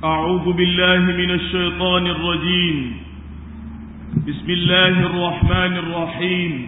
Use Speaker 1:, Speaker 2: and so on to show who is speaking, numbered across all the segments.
Speaker 1: أعوذ بالله من الشيطان الرجيم بسم الله الرحمن الرحيم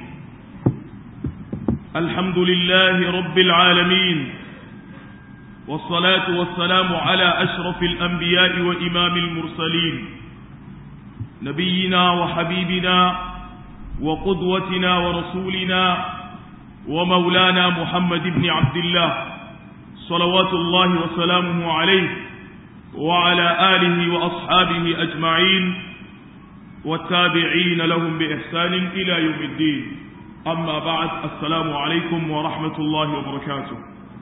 Speaker 1: الحمد لله رب العالمين والصلاة والسلام على أشرف الأنبياء وإمام المرسلين نبينا وحبيبنا وقدوتنا ورسولنا ومولانا محمد بن عبد الله صلوات الله وسلامه عليه وعلى آله وأصحابه أجمعين والتابعين لهم بإحسان إلى يوم الدين أما بعد السلام عليكم ورحمة الله وبركاته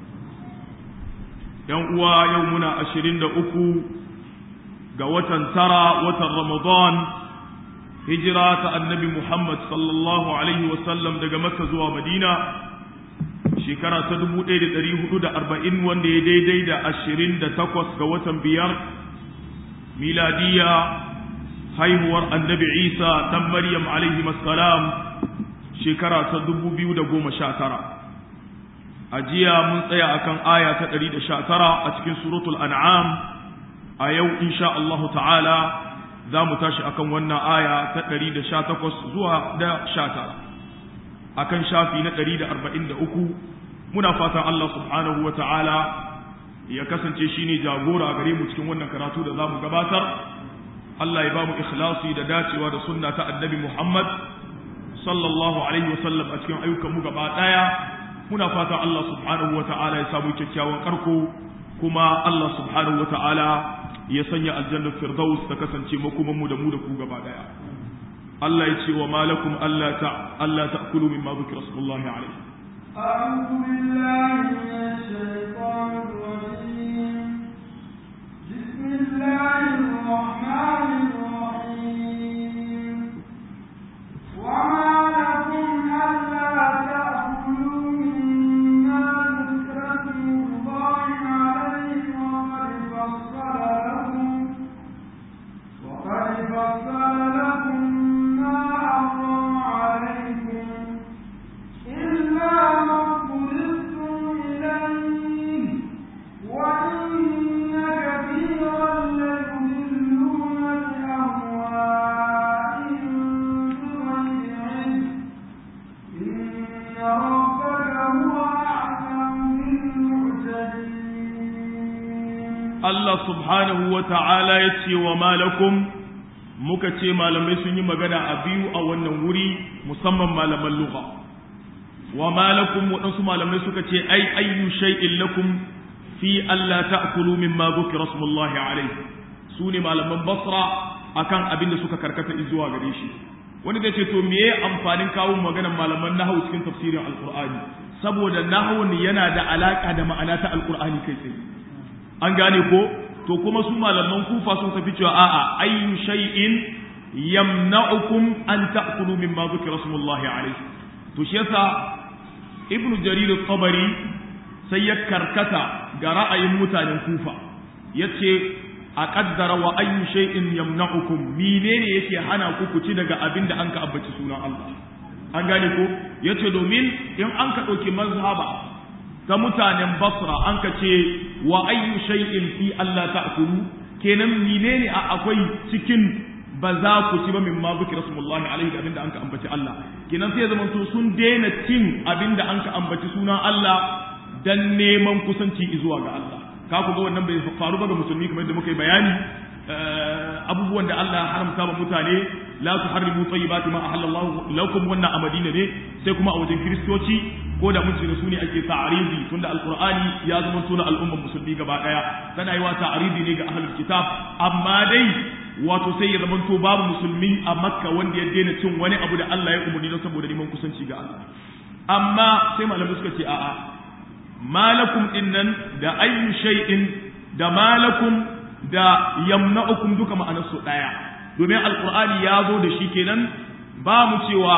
Speaker 1: يوم يومنا أشرين دأكو قوة ترى وتر رمضان هجرة النبي محمد صلى الله عليه وسلم دقى مكة زوى مدينة shekara ta dubu ɗaya da ɗari hudu da arba'in wanda ya daidai da ashirin da takwas ga watan biyar miladiya haihuwar annabi isa ɗan maryam alaihi salam shekara ta dubu biyu da goma sha tara a jiya mun tsaya akan aya ta ɗari da sha tara a cikin suratul an'am a yau insha Allahu ta'ala za mu tashi akan wannan aya ta ɗari da sha takwas zuwa da sha tara akan shafi na ɗari da arba'in da uku muna fatan Allah subhanahu wa ta'ala ya kasance shi ne jagora gare mu cikin wannan karatu da za mu gabatar Allah ya ba mu ikhlasi da dacewa da sunna ta annabi Muhammad sallallahu alaihi wa sallam a cikin ayyukan mu gaba ɗaya muna fatan Allah subhanahu wa ta'ala ya samu kyakkyawan karko kuma Allah subhanahu wa ta'ala ya sanya aljannar firdaus ta kasance makoman mu da mu da ku gaba ɗaya Allah ya ce wa malakum Allah ta Allah ta'kulu mimma dhukira rasulullahi alaihi
Speaker 2: أعوذ بالله من الشيطان الرجيم بسم الله الرحمن الرحيم وما لكم ألا تأكلوا مما ذكر اسم الله عليه وقد فصل لكم وقد فصل لكم ما حرم عليكم إلا ما اضطررتم إليه وإن كثيرا ليضلون بأهوائهم بغير علم إن ربك هو أعلم بالمعتدين
Speaker 1: Allah subhanahu wa ta'ala ya ce wa malakum muka ce malamai sun yi magana a biyu a wannan wuri musamman malaman lugha wa malakum waɗansu malamai suka ce ai ayyu shay'in lakum fi Allah ta'kulu mimma dhukira smullahi alayhi su ne malaman basra akan abin da suka karkata zuwa gare shi wani zai ce to meye amfanin kawo maganar malaman nahwu cikin tafsirin alqur'ani saboda nahwun yana da alaka da ma'ana ta alqur'ani kai tsaye an gane ko to kuma su malaman kufa sun tafi cewa a'a ayyu shay'in yamna'ukum an ta'kulu mimma dhukira smullahi alayhi to shi yasa ibnu jarir at-tabari sai ya karkata ga ra'ayin mutanen kufa yace a kaddara wa ayyu shay'in yamna'ukum menene yake hana ku ku ci daga abin da an ka abbaci sunan Allah an gane ko yace domin in an ka dauki mazhaba ta mutanen basra an ka ce wa ayyu shay'in fi Allah ta'kulu kenan menene a akwai cikin ba za ku ci ba min ma zuki rasulullahi alaihi abinda an ka ambaci Allah kenan sai zaman to sun daina cin abinda an ka ambaci sunan Allah dan neman kusanci zuwa ga Allah ka ku ga wannan bai faru ba ga musulmi kamar yadda muka yi bayani abubuwan da Allah ya haramta ba mutane la tuharrimu tayyibati ma ahallallahu lakum wannan a Madina ne sai kuma a wajen kiristoci ko da mun da su ne ake ta'aridi tunda alqur'ani ya zama sunan al'ummar musulmi gaba daya tana yi wa ta'aridi ne ga ahlul kitab amma dai wato sai ya zama to babu musulmi a makka wanda ya daina cin wani abu da Allah ya umarni don saboda neman kusanci ga Allah amma sai malamai suka ce a'a malakum dinnan da ayyu shay'in da malakum da yamna'ukum duka ma'anar su daya domin alqur'ani ya zo da shi kenan ba mu cewa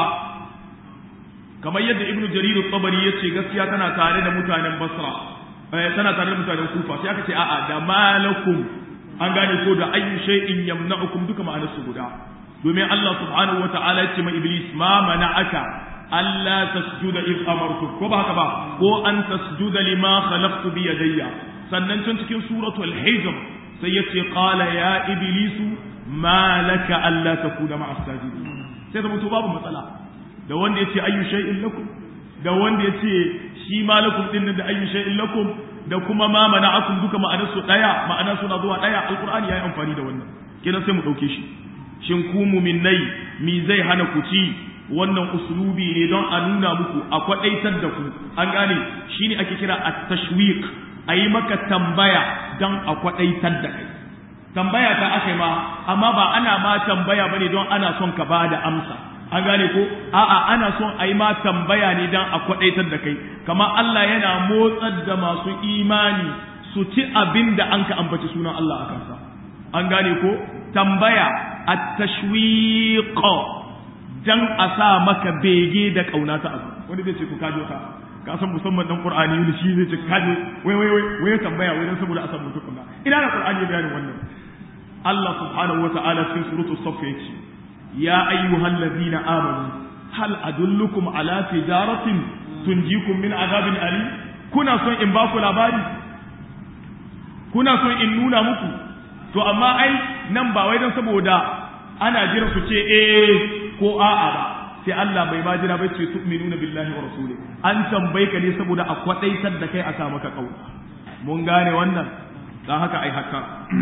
Speaker 1: kamar yadda ibnu jarir at-tabari yace gaskiya tana tare da mutanen basra eh tana tare da mutanen kufa sai aka ce a'a da malakum an gane ko da ayyu shay'in yamna'ukum duka ma'anar su guda domin Allah subhanahu wata'ala ya ce ma iblis ma mana'aka alla tasjuda id amartu ko ba haka ba ko an tasjuda lima khalaqtu bi yadayya sannan can cikin suratul hijr sai yace qala ya iblisu ma laka alla takuna ma'a sajidin sai da mutu babu matsala da wanda yace ayyu shay'in lakum da wanda yace shi malakum din da ayyu shay'in lakum da kuma ma mana'akum duka ma'anar su daya ma'anar suna zuwa daya alqur'ani yayi amfani da wannan kenan sai mu dauke shi shin ku mu'minnai mi zai hana ku ci wannan uslubi ne don a nuna muku a kwadaitar da ku an gane shine ake kira at-tashwiq ayi maka tambaya don a kwadaitar da kai tambaya ta aka ma amma ba ana ma tambaya bane don ana son ka bada amsa an gane ko a'a ana son a yi ma tambaya ne don a kwadaitar da kai kamar Allah yana motsar da masu imani su ci abin da an ka ambaci sunan Allah a kansa an gane ko tambaya at-tashwiq dan a sa maka bege da kauna ta abu wani zai ce ku kajo ka ka san musamman dan qur'ani ne shi zai ce kajo wai wai wai wai tambaya wai dan saboda a san mutum ina da qur'ani ya bayanin wannan Allah subhanahu wa ta'ala cikin suratul saff yake يا أيها الذين آمنوا هل أدلكم على تجارة تنجيكم من عذاب أليم كنا سن إن باكو لاباري كنا سن إن نونا مكو to amma ai nan ba wai don saboda ana jira su ce eh ko a'a ba sai Allah bai ma jira bai ce tu'minuna billahi wa rasuli an tambaye ka ne saboda a kwadaitar da kai a sa maka kauna mun gane wannan dan haka ai haka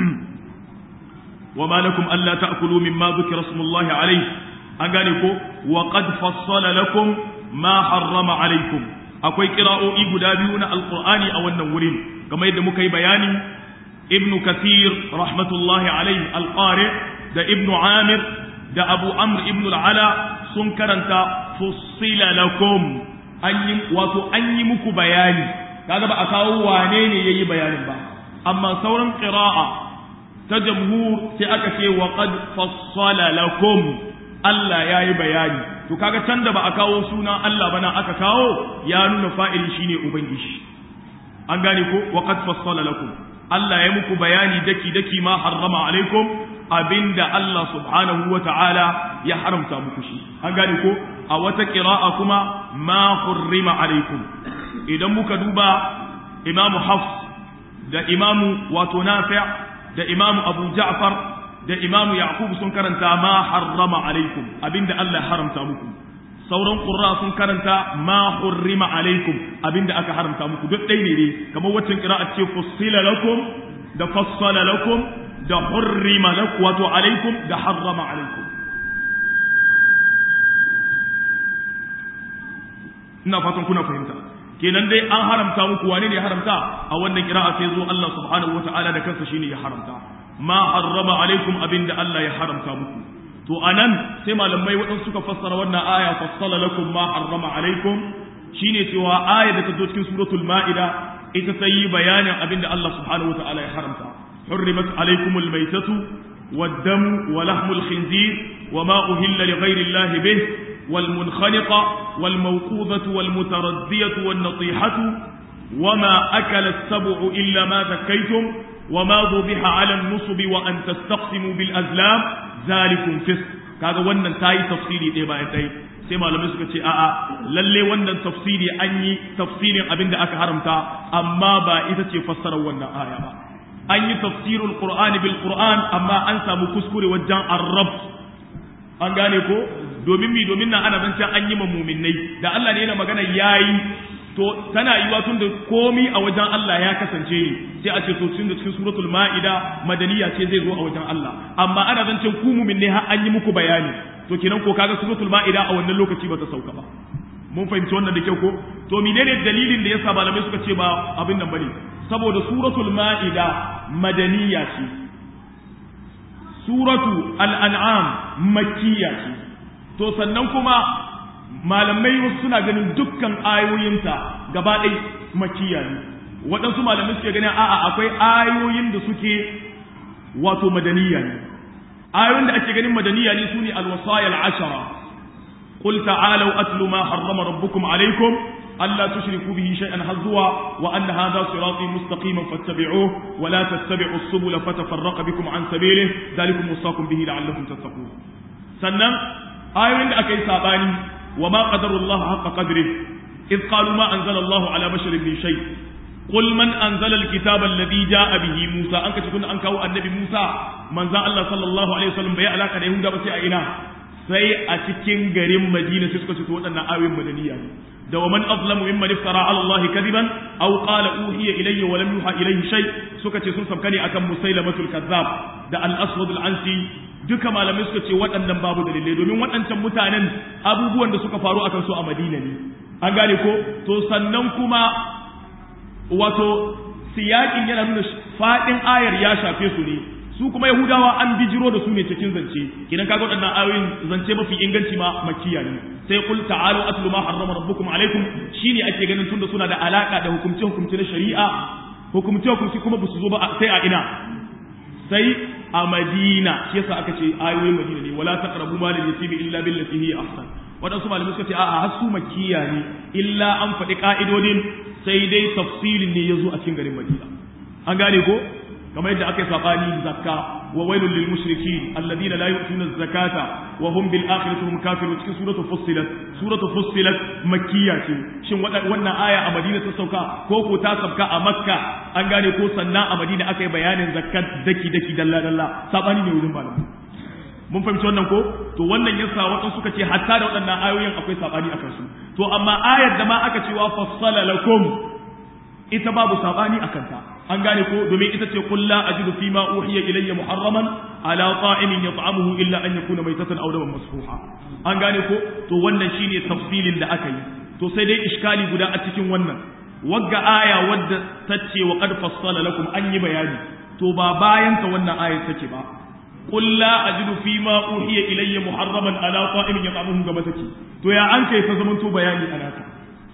Speaker 1: وما لكم ألا تأكلوا مما ذكر اسم الله عليه أنقالكم وقد فصل لكم ما حرم عليكم أكوي قراءة إبدابيون القرآن أو النورين كما يدمك بياني ابن كثير رحمة الله عليه القارئ ده ابن عامر ده أبو عمرو ابن العلا سنكرنت فصل لكم أني واتو أني مكو بياني هذا بقى كاو وانيني يي بياني با أما سورا قراءة ta jamhur sai aka ce wa qad fassala lakum Allah yayi bayani to kaga can da ba a kawo sunan Allah bana aka kawo ya nuna fa'ili shine ubangiji an gane ko wa qad fassala lakum Allah ya muku bayani daki daki ma harrama alaikum abinda Allah subhanahu wa ta'ala ya haramta muku shi an gane ko a wata qira'a kuma ma hurrima alaikum idan muka duba imamu hafs da imamu wato nafi' da imamu abu ja'far da imamu yaqub sun karanta ma harrama alaikum abinda Allah haramta muku sauran qurra sun karanta ma hurrima alaikum abinda aka haramta muku duk dai ne kamar waccan qira'a ce fussila lakum da fassala lakum da hurrima lakum wato alaikum da harrama alaikum ina fatan kuna fahimta kenan dai an haramta muku wane ne ya haramta a wannan kira'a sai zo Allah subhanahu wata'ala da kansa shine ya haramta ma harrama alaikum abinda Allah ya haramta muku to anan sai malamai waɗansu suka fassara wannan aya fassala lakum ma harrama alaikum shine cewa aya da ta zo cikin suratul ma'ida ita ta yi bayanin abinda Allah subhanahu wata'ala ya haramta hurrimat alaikumul maitatu والدم ولحم الخنزير وما أهل لغير الله به والمنخنقة والموقوذة والمتردية والنطيحة وما أكل السبع إلا ما ذكيتم وما ذبح على النصب وأن تستقسموا بالأزلام ذلكم فسق kaga wannan ta yi tafsiri ɗaya bayan ɗaya sai malamai suka ce a'a lalle wannan tafsiri an yi tafsirin abin da aka haramta amma ba ita ce fassarar wannan aya ba an yi tafsirul qur'ani bil qur'an amma an samu kuskure wajen arrab an gane ko domin mi domin nan ana zancen an yi muminai da Allah ne yana magana yayi to tana yiwa tun da komi a wajen Allah ya kasance ne sai a ce to tun da cikin suratul ma'ida madaniya ce zai zo a wajen Allah amma ana zancen ku muminai har an yi muku bayani to kenan ko kaga suratul ma'ida a wannan lokaci ba ta sauka ba mun fahimci wannan da kyau ko to menene dalilin da yasa malamai suka ce ba abin nan bane saboda suratul ma'ida madaniya ce suratu al-an'am makkiya ce to sannan kuma malamai wasu suna ganin dukkan ayoyinta gaba ɗai makiya ne waɗansu malamai suke ganin a'a akwai ayoyin da suke wato madaniya ne ayoyin da ake ganin madaniya ne sune alwasaya al'ashara qul ta'alu atlu ma harrama rabbukum alaykum alla tushriku bihi shay'an hazwa wa anna hadha sirati mustaqiman fattabi'uhu wa la tattabi'u as-subula fatafarraqa bikum an sabilihi dhalikum wasaqum bihi la'allakum tattaqun sannan ayoyin da aka yi sabani wa ma qadarullahu haqqa qadri id qalu ma anzala Allahu ala basharin min shay qul man anzala alkitaba alladhi jaa bihi musa an kace kun an kawo annabi musa manzo Allah sallallahu alaihi wasallam bai alaka da yahuda ba sai a ina sai a cikin garin madina sai suka ce to waɗannan ayoyin madaniya ne da wa man azlamu mimman iftara ala Allah kadiban aw qala uhiya ilayya wa lam yuha ilayhi shay suka ce sun sabkane akan musailamatul kazzab da al-aswad al-ansi duka malamai suka ce waɗannan babu dalilai domin waɗancan mutanen abubuwan da suka faru akan su a Madina ne an gane ko to sannan kuma wato siyakin yana nuna fadin ayar ya shafe su ne su kuma yahudawa an bijiro da su ne cikin zance idan kaga waɗannan ayoyin zance mafi inganci ma makkiya ne sai qul ta'alu atlu ma harrama rabbukum alaikum shine ake ganin tunda suna da alaka da hukumce hukumce na shari'a hukumce hukumce kuma ba su zo ba sai a ina sai a madina shi yasa aka ce ayoyin madina ne wala taqrabu mal yatimi illa billati hiya ahsan wadansu malamai suka ce a'a har su makkiya ne illa an faɗi ka'idodin sai dai tafsilin ne yazo a cikin garin madina an gane ko kamar yadda aka yi sabani zakka wa wailul lil mushrikin alladhina la yu'tuna az-zakata wa hum bil akhirati hum kafirun cikin suratul fussilat suratul fussilat makkiya ce shin wannan aya a Madina ta sauka ko ko ta sauka a Makka an gane ko sannan a Madina aka yi bayanin zakkat daki daki dalla dalla sabani ne wurin malamai mun fahimci wannan ko to wannan yasa wasu suka ce hatta da waɗannan ayoyin akwai sabani akan su to amma ayar da ma aka ce wa fassala lakum ita babu sabani akan ta an gane ko domin ita ce qul la ajidu fi ma uhiya ilayya muharraman ala ta'imin yat'amuhu illa an yakuna maytatan aw daman masfuha an gane ko to wannan shine tafsilin da aka yi to sai dai iskali guda a cikin wannan wagga aya wadda tace wa qad fassala lakum an yi bayani to ba bayan ta wannan aya take ba qul la ajidu fi ma uhiya ilayya muharraman ala ta'imin yat'amuhu ga mataki to ya an kai ta zamanto bayani anaka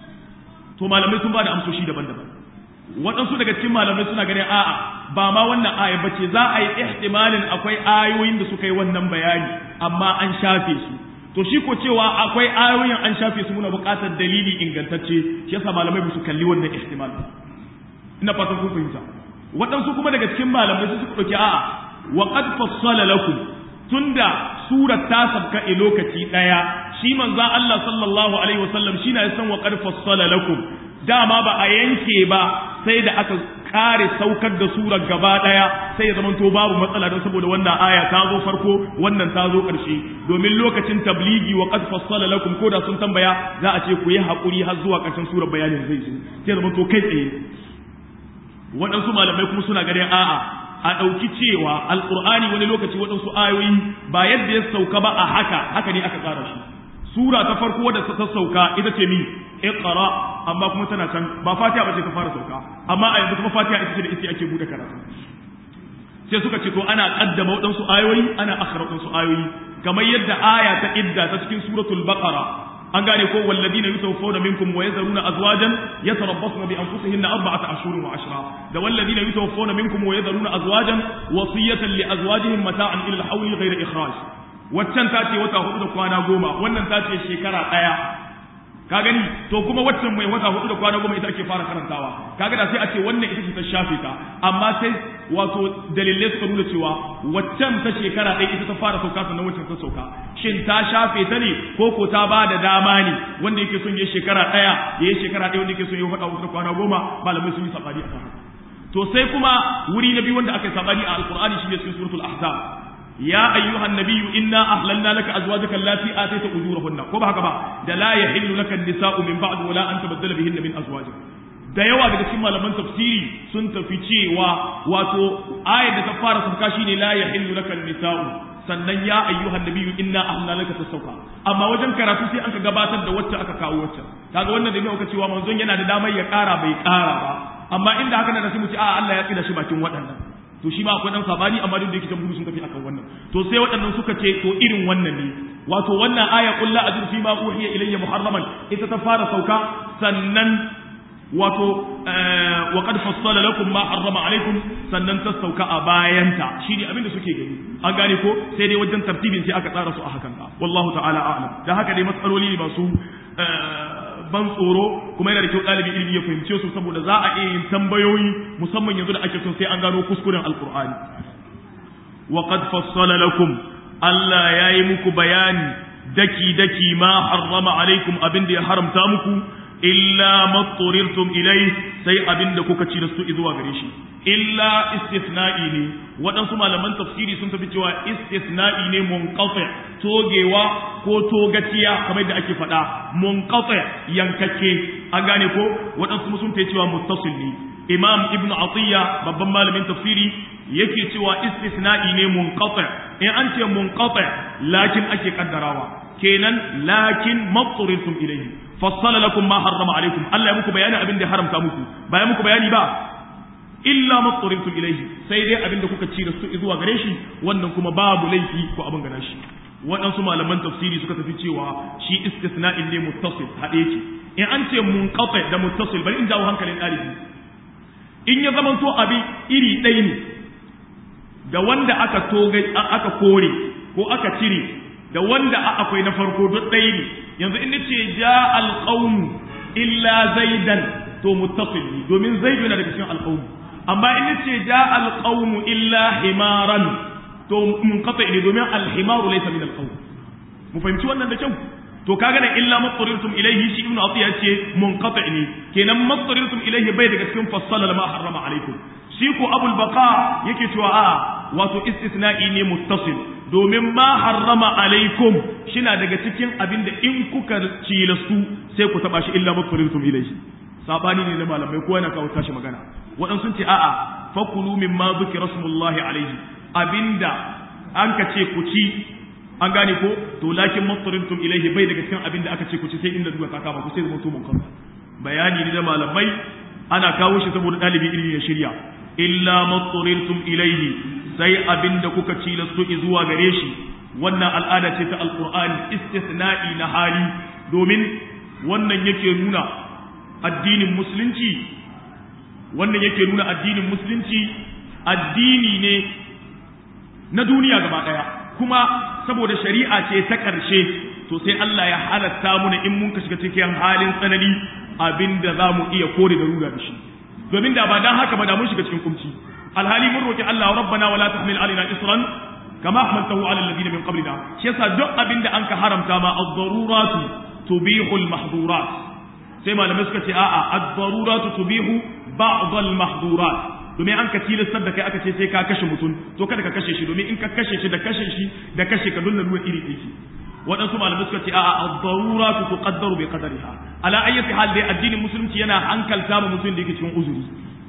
Speaker 1: to malamai sun ba da amsoshi daban-daban waɗansu daga cikin malamai suna ganin a'a ba ma wannan aya bace za a yi ihtimalin akwai ayoyin da suka yi wannan bayani amma an shafe su to shi ko cewa akwai ayoyin an shafe su muna buƙatar dalili ingantacce shi yasa malamai ba su kalli wannan ihtimal ina fatan kun fahimta waɗansu kuma daga cikin malamai su suka ɗauki a'a wa qad fassala lakum tunda surar ta sabka a lokaci ɗaya shi manzo Allah sallallahu alaihi wasallam shi na san wa qad fassala lakum dama ba a yanke ba sai da aka kare saukar da surar gaba daya sai ya zamanto babu matsala don saboda wannan aya ta zo farko wannan ta zo ƙarshe domin lokacin tabligi wa qad fassala lakum ko da sun tambaya za a ce ku yi hakuri har zuwa ƙarshen surar bayanin zai zo sai zamanto kai tsaye waɗansu malamai kuma suna ganin a'a a ɗauki cewa alƙur'ani wani lokaci waɗansu ayoyi ba yadda ya sauka ba a haka haka ne aka tsara shi sura ta farko wadda ta sauka ita ce mi iqra amma kuma tana can ba fatiha ba ce ta fara sauka amma a yanzu kuma fatiha ita ce da ita ake bude karatu sai suka ce to ana kaddama waɗansu ayoyi ana akhara waɗansu ayoyi kamar yadda aya ta idda ta cikin suratul baqara an gane ko walladina yutawaffawna minkum wa yazaruna azwajan yatarabbasna bi anfusihinna arba'ata ashhurin wa ashra da walladina yutawaffawna minkum wa yazaruna azwajan wasiyatan li azwajihim mata'an ila al-hawli ghayra ikhraj waccan ta ce wata hudu da kwana goma wannan ta ce shekara ɗaya ka gani to kuma waccan mai wata hudu da kwana goma ita ake fara karantawa kaga da sai a ce wannan ita ce ta shafe ta amma sai wato dalilai suka nuna cewa waccan ta shekara ɗaya ita ta fara sauka sannan waccan ta sauka shin ta shafe ta ne ko ko ta ba da dama ne wanda yake son ya shekara ɗaya ya yi shekara ɗaya wanda yake son ya wata hudu da kwana goma malamai sun yi sabani akan haka to sai kuma wuri na biyu wanda aka yi sabani a alqur'ani shine cikin suratul ahzab يا أيها النبي إنا أحللنا لك أزواجك التي آتيت أجورهن كما هكذا da la yahillu laka an-nisa'u min ba'd wala an tabaddala bihinna min azwaj da yawa daga cikin malaman tafsiri sun tafi cewa wato ayar da ta fara sauka shine la yahillu laka an-nisa'u sannan ya ayyuhan nabiyyu inna ahlalna laka tasawka amma wajen karatu sai aka gabatar da wacce aka kawo wacce kaga wannan da muka cewa manzon yana da damar ya kara bai kara ba amma inda haka da sai mu ce a Allah ya tsida shi bakin waɗannan to shi ma akwai dan sabani amma duk da yake jamhuri sun tafi akan wannan to sai waɗannan suka ce to irin wannan ne wato wannan aya qul la ajru fi ma uhiya ilayya muharraman ita ta fara sauka sannan wato wa qad fassala lakum ma harrama alaikum sannan ta sauka a bayanta shine abin da suke gani an gane ko sai dai wajen tartibin sai aka tsara su a hakan wallahu ta'ala a'lam da haka dai matsaloli ne masu ban tsoro kuma yana da kyau ɗalibi ilimi ya fahimce su saboda za a iya yin tambayoyi musamman yanzu da ake son sai an gano kuskuren alkur'ani wa qad fassala lakum Allah ya yi muku bayani daki daki ma harrama alaikum abin da ya haramta muku illa matturirtum ilai sai abinda kuka ci da su zuwa gare shi illa istithna'i ne waɗansu malaman tafsiri sun tafi cewa istithna'i ne munqati togewa ko togaciya kamar da ake faɗa munqati yankakke an gane ko waɗansu sun tafi cewa muttasil ne imam ibnu atiya babban malamin tafsiri yake cewa istithna'i ne munqati in an ce munqati lakin ake kaddarawa kenan lakin matturirtum ilayhi fassala lakum ma harrama alaikum Allah ya muku bayani abin da ya haramta muku ba ya muku bayani ba illa matturirtum ilayhi sai dai abin da kuka ci da su zuwa gare shi wannan kuma babu laifi ko abin gana shi waɗansu malaman tafsiri suka tafi cewa shi istisna'in ne muttasil haɗe ki in an ce munqati da muttasil bari in jawo hankalin ɗalibi in ya zama to abin iri ɗaya ne da wanda aka toga aka kore ko aka cire da wanda akwai na farko duk ɗaya ne yanzu in ce ja alqawmu illa zaidan to muttasil ne domin zaidu yana daga cikin alqawmu amma in ce ja alqawmu illa himaran to munqati ne domin alhimaru laysa min alqawm mu fahimci wannan da kyau to kaga da illa matsarirtum ilaihi shi ibnu atiya ce munqati ne kenan matsarirtum ilaihi bai daga cikin fassala ma harrama alaikum shi ko abul baqa yake cewa a wato istisna'i ne muttasil domin ma harrama alaikum shina daga cikin abin da in kuka cilastu sai ku taba shi illa matsarirtum ilaihi sabani ne na malamai ko yana kawo tashi magana waɗansu sun ce a'a fakulu mimma dhukira rasulullahi alaihi abinda an ka ce ku ci an gane ko to lakin mattarintum ilaihi bai daga cikin abin da aka ce ku ci sai inda duka kaka ba ku sai zama tumun kansa bayani ne da malamai ana kawo shi saboda ɗalibi ilimi ya shirya illa mattarintum ilaihi sai abin da kuka ci lasto zuwa gare shi wannan al'ada ce ta alqur'ani istithna'i na hali domin wannan yake nuna addinin musulunci wannan yake nuna addinin musulunci addini ne na duniya gaba ɗaya kuma saboda shari'a ce ta ƙarshe to sai Allah ya halatta muna in mun ka shiga cikin halin tsanani abinda za mu iya kore da ruga da shi domin da ba dan haka ba da mun shiga cikin kumci alhali mun roki Allah rabbana wala tahmil alaina isran kama hamaltahu ala alladhina min qablina shi yasa duk abinda an ka haramta ma ad-daruratu tubihu al-mahdhurat sai malamai suka ce a'a ad-daruratu tubihu ba'd al-mahdhurat domin an ka tilastar da kai aka ce sai ka kashe mutum to kada ka kashe shi domin in ka kashe shi da kashe shi da kashe ka dole ruwa iri ɗaya waɗansu malamai suka ce a'a ad-daruratu tuqaddaru bi qadariha ala ayyati hal dai addinin musulunci yana hankalta ma mutum da yake cikin uzuri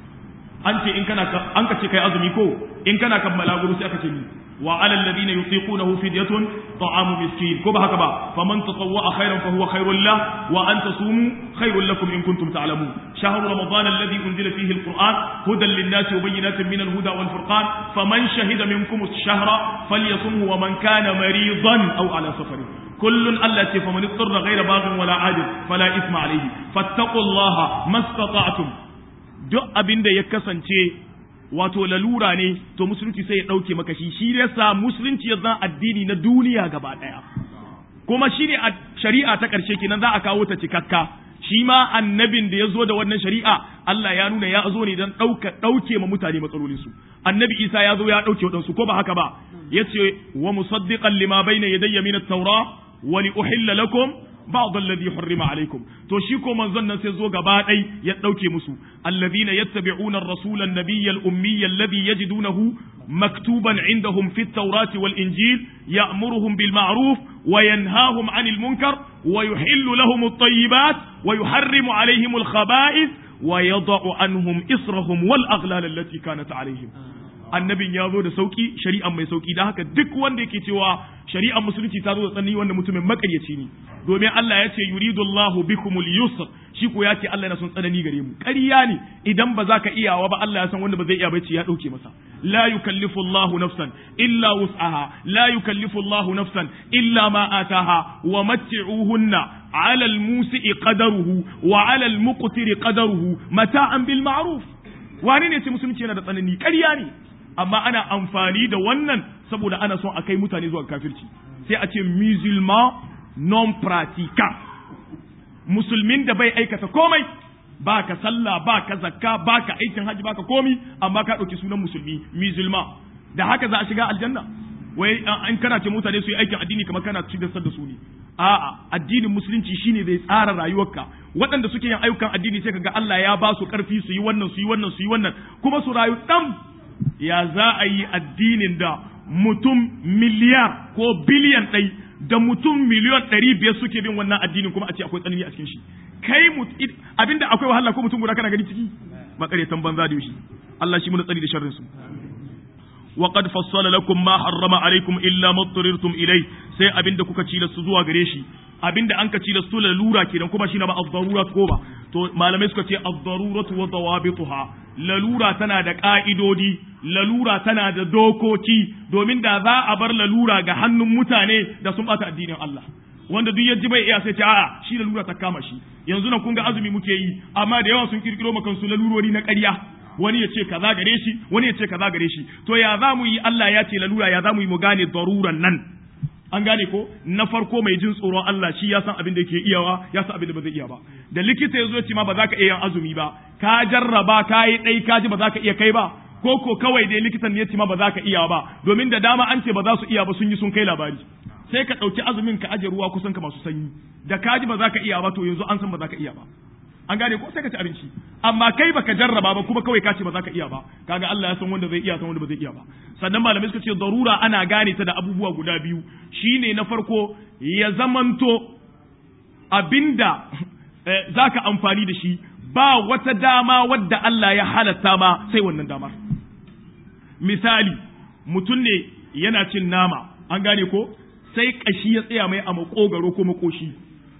Speaker 1: an ce in kana an ka ce kai azumi ko in kana kammala guru sai aka ce ni wa ala alladhina yutiqunahu fidyatun ta'amu miskin ko ba haka ba faman tatawwa khairan fa huwa khairul lah wa an tasumu khairul lakum in kuntum ta'lamun shahru ramadan alladhi unzila fihi alquran hudan lin-nasi wa bayyinatin min al-huda wal furqan faman shahida minkum ash-shahra falyasumhu wa man kana maridan aw ala safarin kullun Allah ce faman ittara ghayra baghin wala adil fala ithma alayhi fattaqullaha mastata'tum duk abin da ya kasance wato lalura ne to musulunci sai ya ɗauke maka shi shi yasa musulunci ya zan addini na duniya gaba ɗaya kuma shi ne a shari'a ta ƙarshe kenan za a kawo ta cikakka shi ma annabin da ya zo da wannan shari'a Allah ya nuna ya zo ne don ɗauke ma mutane matsalolinsu annabi isa ya zo ya ɗauke waɗansu ko ba haka ba ya ce wa musaddiqan lima bayna yadayya min at-taura wa li uhilla lakum بعض الذي حرم عليكم to shi ko manzon nan sai zo gaba dai ya dauke musu alladhina yattabi'una ar-rasula an-nabiyya al-ummiyya alladhi yajidunahu maktuban indahum fi at-taurati wal-injil ya'muruhum bil ma'ruf wa yanhahum 'anil munkar wa yuhillu lahum at-tayyibat wa yuharrimu 'alayhim al-khaba'ith wa yada'u anhum israhum wal aghlal allati kanat 'alayhim annabin ya zo da sauki shari'an mai sauki da haka duk wanda yake cewa shari'ar musulunci ta zo da tsanani wanda mutumin makaryaci ne domin Allah ya ce yuridu Allahu bikumul yusr shi ko ya ce Allah yana son tsanani gare mu ƙarya ne idan ba za ka iyawa ba Allah ya san wanda ba zai iya bace ya dauke masa la yukallifu Allahu nafsan illa wus'aha la yukallifu Allahu nafsan illa ma ataha wa matti'uhunna على الموسئ قدره وعلى المقتر قدره متاعا بالمعروف wani ne ce musulunci yana da tsanani ƙarya ne amma ana amfani da wannan saboda ana son a kai mutane zuwa kafirci sai a ce musulman non pratiquant musulmin da bai aikata komai ba ka sallah ba ka zakka ba ka aikin hajji ba ka komi amma ka ɗauki sunan musulmi musulman da haka za a shiga aljanna wai in kana ce mutane su yi aikin addini kamar kana ci da su ne a'a addinin musulunci shine zai tsara rayuwarka waɗanda suke yin ayyukan addini sai kaga Allah ya ba su ƙarfi su yi wannan su yi wannan su yi wannan kuma su rayu ɗan ya za a yi addinin da mutum miliyar ko biliyan ɗai da mutum miliyon ɗari biyar suke bin wannan addinin kuma a ce akwai tsanani a cikin shi kai abinda akwai wahala ko mutum guda kana gani ciki makaretan banza da shi Allah shi mu tsari da sharrin su wa qad fassala lakum ma harrama alaikum illa ma turirtum ilai sai abinda kuka ci da su zuwa gare shi abinda an ka ci da su lalura kenan kuma shine ba ad-darurat ko ba to malamai suka ce ad-daruratu wa dawabituha lalura tana da ka'idodi lalura tana da dokoki domin da za a bar lalura ga hannun mutane da sun bata addinin Allah wanda duk yaji bai iya sai ce a'a shi lalura ta kama shi yanzu nan kun ga azumi muke yi amma da yawa sun kirkiro maka su lalurori na ƙarya wani ya ce kaza gare shi wani ya ce kaza gare shi to ya za mu yi Allah ya ce lalura ya za mu yi mu gane daruran nan an gane ko na farko mai jin tsoron Allah shi ya san abin da yake iyawa ya san abin da ba zai iya ba da likita ya zo ya ce ma ba za ka iya yin azumi ba ka jarraba ka yi ɗai ka ji ba za ka iya kai ba ko ko kawai dai likitan ne ya ce ma ba za ka iya ba domin da dama an ce ba za su iya ba sun yi sun kai labari sai ka ɗauki azumin ka aje ruwa kusan ka masu sanyi da ka ji ba za ka iya ba to yanzu an san ba za ka iya ba an gane ko sai ka ci abinci amma kai baka jarraba ba kuma kawai ka ce ba za ka iya ba kaga Allah ya san wanda zai iya san wanda ba zai iya ba sannan malamai suka ce darura ana gane ta da abubuwa guda biyu shine na farko ya zamanto abinda eh, zaka amfani da shi ba wata dama wadda Allah ya halatta ma sai wannan damar misali mutum ne yana cin nama an gane ko sai kashi ya tsaya mai a makogaro ko makoshi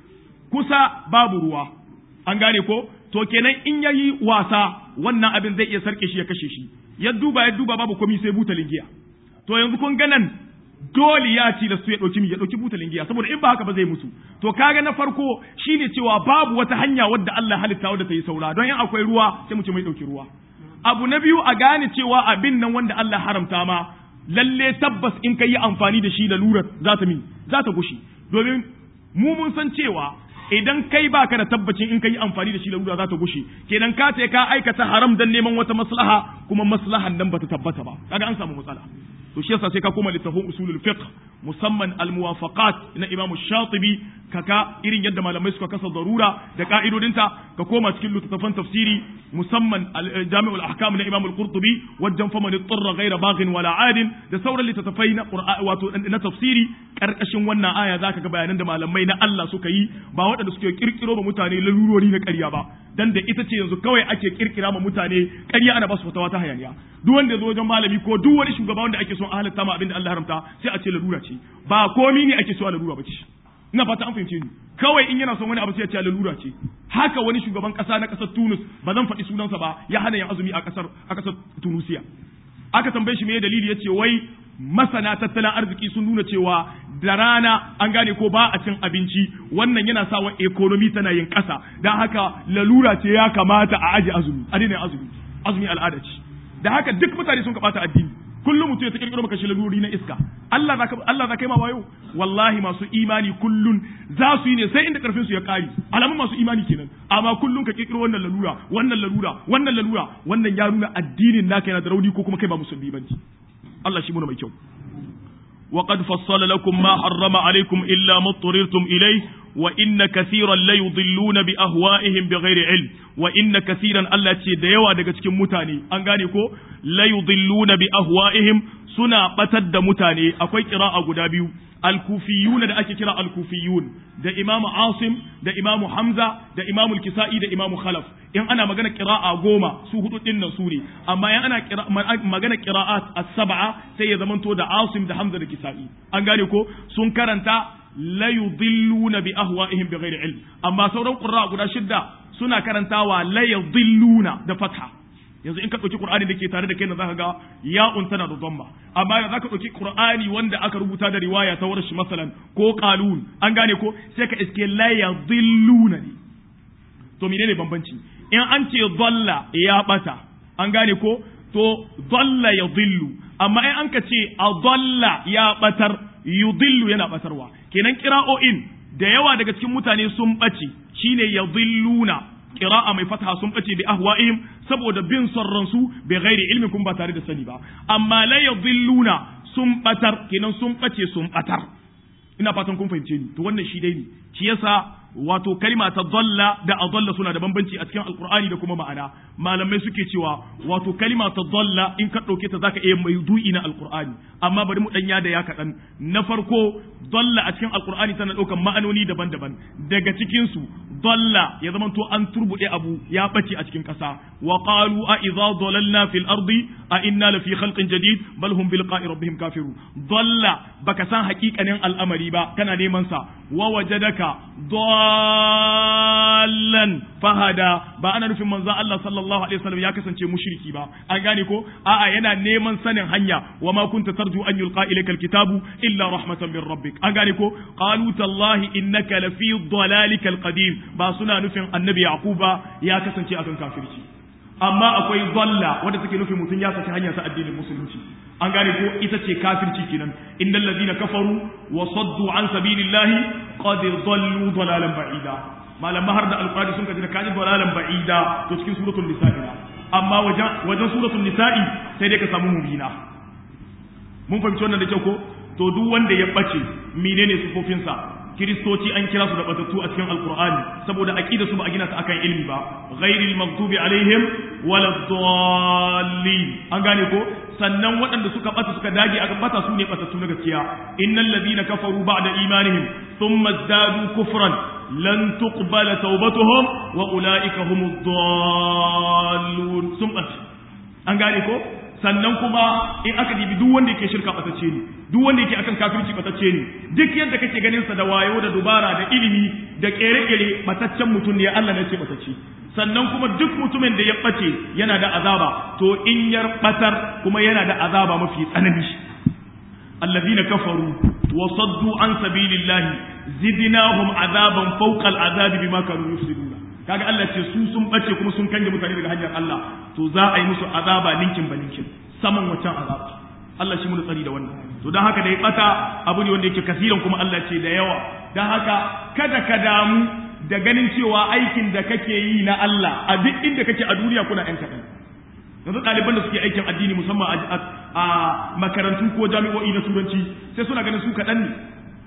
Speaker 1: kusa babu ruwa an gane ko to kenan in yayi wasa wannan abin zai iya sarke shi ya kashe shi ya duba ya duba babu komai sai butalin giya to yanzu kun ga nan dole ya ci da su ya dauki ya dauki butalin giya saboda in ba haka ba zai mutu to kaga na farko shine cewa babu wata hanya wadda Allah halitta wadda ta yi saura don in akwai ruwa sai mu ce mai dauki ruwa abu na biyu a gane cewa abin nan wanda Allah haramta ma lalle tabbas in ka yi amfani da shi da lura za ta min za ta gushi domin mu mun san cewa idan kai baka da tabbacin in ka yi amfani da shi larura za ta gushe kenan ka ce ka aikata haram dan neman wata maslaha kuma maslahan nan bata tabbata ba kaga an samu matsala to shi yasa sai ka koma littafin usulul fiqh musamman al muwafaqat na imamu shatibi kaka irin yadda malamai suka kasa darura da ka'idodinta ka koma cikin littafin tafsiri musamman jami'ul ahkam na imamu al-qurtubi wajen faman tsarra ghaira baghin wala adin da sauran littattafai na wato na tafsiri karkashin wannan aya zaka ga bayanan da malamai na Allah suka yi ba waɗanda suke kirkiro ma mutane lalurori na ƙarya ba dan da ita ce yanzu kawai ake kirkira ma mutane ƙarya ana ba su fatawa ta hayaniya duk wanda ya zo wajen malami ko duk wani shugaba wanda ake son a halatta ma abinda Allah haramta sai a ce lalura ce ba komi ne ake so a lalura ba ce ina fata an fahimce ni kawai in yana son wani abu sai ya ce lalura ce haka wani shugaban kasa na kasar Tunis ba zan faɗi sunansa ba ya hana yin azumi a kasar a kasar Tunisia aka tambaye shi me dalili yace wai masana tattalin arziki sun nuna cewa da rana an gane ko ba a cin abinci wannan yana sa wa economy tana yin ƙasa don haka lalura ce ya kamata a aji azumi a daina azumi azumi al'ada ce da haka duk mutane sun kaɓata addini kullum mutum ya ta kirkiro maka shi lalurori na iska Allah za Allah za kai ma wayo wallahi masu imani kullun za su yi ne sai inda karfin su ya kare alamun masu imani kenan amma kullun ka kirkiro wannan lalura wannan lalura wannan lalura wannan ya nuna addinin naka yana da rauni ko kuma kai ba musulmi bane Allah shi muna mai kyau وقد فصل لكم ما حرم عليكم إلا ما اضطررتم إليه وإن كثيرا لا يضلون بأهوائهم بغير علم وإن كثيرا ألا تديوا daga cikin mutane an gane ko la yudilluna bi ahwa'ihim suna batar da mutane akwai qira'a guda biyu al-kufiyuna da ake kira al-kufiyun da imamu asim da imamu hamza da imamu al-kisa'i da imamu khalaf in ana magana qira'a goma su hudu din nan su ne amma in ana magana qira'at as-sab'a sai ya zamanto da asim da hamza da kisa'i an gane ko sun karanta la yudilluna bi ahwa'ihim bighairi ilm amma sauran qurra guda shidda suna karantawa la yudilluna da fatha yanzu in ka ɗauki Qur'ani da ke tare da kai na zaka ga ya'un tana da dhamma amma da zaka ɗauki Qur'ani wanda aka rubuta da riwaya ta warshi masalan ko qalun an gane ko sai ka iske la yadhilluna ne to menene bambanci in an ce dhalla ya bata an gane ko to dhalla yadhillu amma in an ka ce adalla ya batar yudillu yana batarwa kenan kira'o'in da yawa daga cikin mutane sun bace shine yadhilluna qira'a mai fataha sun bace bi ahwa'ihim saboda bin son su bi ghairi ilmin kun ba tare da sani ba amma la yadhilluna sun batar kenan sun bace sun batar ina fatan kun fahimce ni to wannan shi dai ne shi yasa wato kalima ta dalla da adalla suna da bambanci a cikin alqur'ani da kuma ma'ana malamai suke cewa wato kalima ta dalla in ka dauke ta zaka iya mai du'i na alqur'ani amma bari mu danya da ya kadan na farko dalla a cikin alqur'ani tana daukan ma'anoni daban-daban daga cikin su dalla ya zama to an turbude abu ya bace a cikin kasa wa qalu a idza dalalna fil ardi a inna la fi khalqin jadid bal hum bi liqa'i rabbihim kafirun dalla baka san hakikanin al'amari ba kana neman sa wa wajadaka dallan fahada ba ana nufin manzon Allah sallallahu alaihi wasallam ya kasance mushriki ba an gane ko a'a yana neman sanin hanya wa ma kunta tarju an yulqa ilayka alkitabu illa rahmatan min rabbik an gane ko qalu tallahi innaka lafi dalalikal qadim ba suna nufin annabi yaquba ya kasance akan kafirci amma akwai dalla wanda take nufin mutum ya saki hanya ta addinin musulunci an gane ko ita ce kafirci kenan innal ladina kafaru wa saddu an sabilillahi qad dallu dalalan ba'ida malamma har da alqur'ani sun kaji da kaji dalalan ba'ida to cikin suratul nisa'i amma wajen wajen suratul nisa'i sai dai ka samu mubina mun fahimci wannan da kyau ko to duk wanda ya bace menene sifofinsa kiristoci an kira su da batattu a cikin alkur'ani saboda aqida su ba a gina ta akan ilmi ba ghairil maghdubi alaihim waladdallin an gane ko sannan waɗanda suka bata suka dage aka bata su ne batattu na gaskiya innal ladina kafaru ba'da imanihim thumma zadu kufran lan tuqbala tawbatuhum wa ulaika humud dallun sun an gane ko sannan kuma in aka dibi duk wanda yake shirka batacce ne duk wanda yake akan kafirci batacce ne duk yadda kake ganin sa da wayo da dubara da ilimi da kere-kere bataccen mutum ne Allah ne ce batacce sannan kuma duk mutumin da ya bace yana da azaba to in yar batar kuma yana da azaba mafi tsanani alladhina kafaru wa saddu an sabilillahi zidnahum azaban fawqa al'azabi bima kanu yufsiduna kaga Allah ce su sun bace kuma sun kange mutane daga hanyar Allah to za a yi musu azaba ninkin ba ninkin saman waccan azaba Allah shi mun tsari da wannan to dan haka da ya bata abu ne wanda yake kasiran kuma Allah ce da yawa dan haka kada ka damu da ganin cewa aikin da kake yi na Allah a duk inda kake a duniya kuna yan kaɗan yanzu ɗaliban da suke aikin addini musamman a makarantu ko jami'o'i na turanci sai suna ganin su kaɗan ne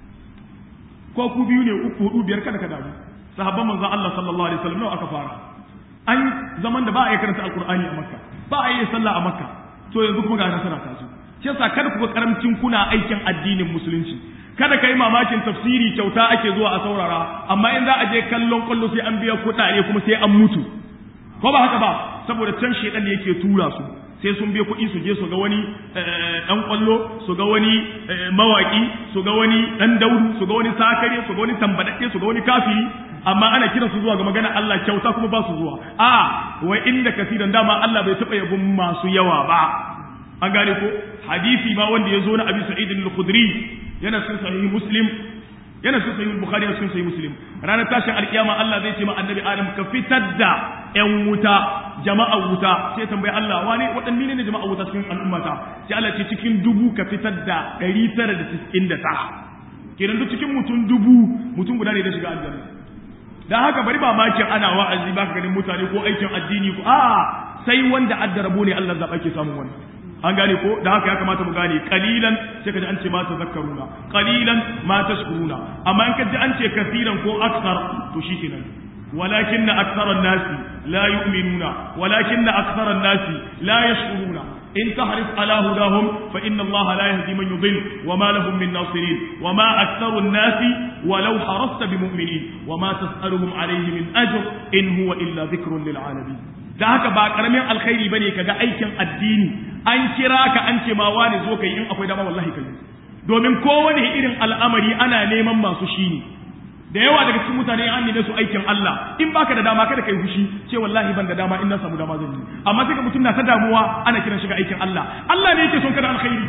Speaker 1: ko ku biyu ne uku hudu biyar kada ka damu sahabban manzon Allah sallallahu alaihi wasallam nawa aka fara an zaman da ba a yi karanta alqur'ani a makka ba a yi sallah a makka to yanzu kuma ga nasara ta zo shi yasa kada ku ga karamcin kuna aikin addinin musulunci kada kai mamakin tafsiri kyauta ake zuwa a saurara amma in za a je kallon kwallo sai an biya kuɗaɗe kuma sai an mutu ko ba haka ba saboda can shedan ne yake tura su sai sun biya kuɗi su je su ga wani ɗan ƙwallo su ga wani mawaƙi su ga wani ɗan daudu su ga wani sakare su ga wani tambadaɗe su ga wani kafiri amma ana kiran su zuwa ga magana Allah kyauta kuma ba su zuwa a wai inda kasiran dama Allah bai taɓa yabon masu yawa ba an gane ko hadisi ma wanda ya zo na Abi Sa'id al-Khudri yana cikin sahihi Muslim yana cikin sahih Bukhari yana cikin sahih Muslim ranar tashin alkiyama Allah zai ce ma annabi Adam ka fitar da ƴan wuta jama'a wuta sai tambayi Allah wani waɗanne ne jama'a wuta cikin al'ummata sai Allah ce cikin dubu ka fitar da 999 kenan duk cikin mutum dubu mutum guda ne da shiga aljanna dan haka bari ba makin ana wa'azi ba ka ganin mutane ko aikin addini ko a sai wanda adda rabo ne Allah zaba ke samun wannan an gane ko da haka ya kamata mu gane qalilan sai kaji an ce ma tazakkaruna qalilan ma tashkuruna amma in kaji an ce kaseeran ko aksar to shikenan ولكن أكثر الناس لا يؤمنون ولكن أكثر الناس لا يشكرون إن تحرص على هداهم فإن الله لا يهدي من يضل وما لهم من ناصرين وما أكثر الناس ولو حرصت بمؤمنين وما تسألهم عليه من أجر إن هو إلا ذكر للعالمين da haka ba karamin alkhairi bane kaga aikin addini an kira ka an ce ma wani zo kai in akwai dama wallahi kai domin kowane irin al'amari ana neman masu shi ne da yawa daga cikin mutane an neme su aikin Allah in baka da dama kada kai fushi ce wallahi ban da dama in na samu dama zan yi amma sai ka mutum na ta damuwa ana kiran shi ga aikin Allah Allah ne yake son kada alkhairi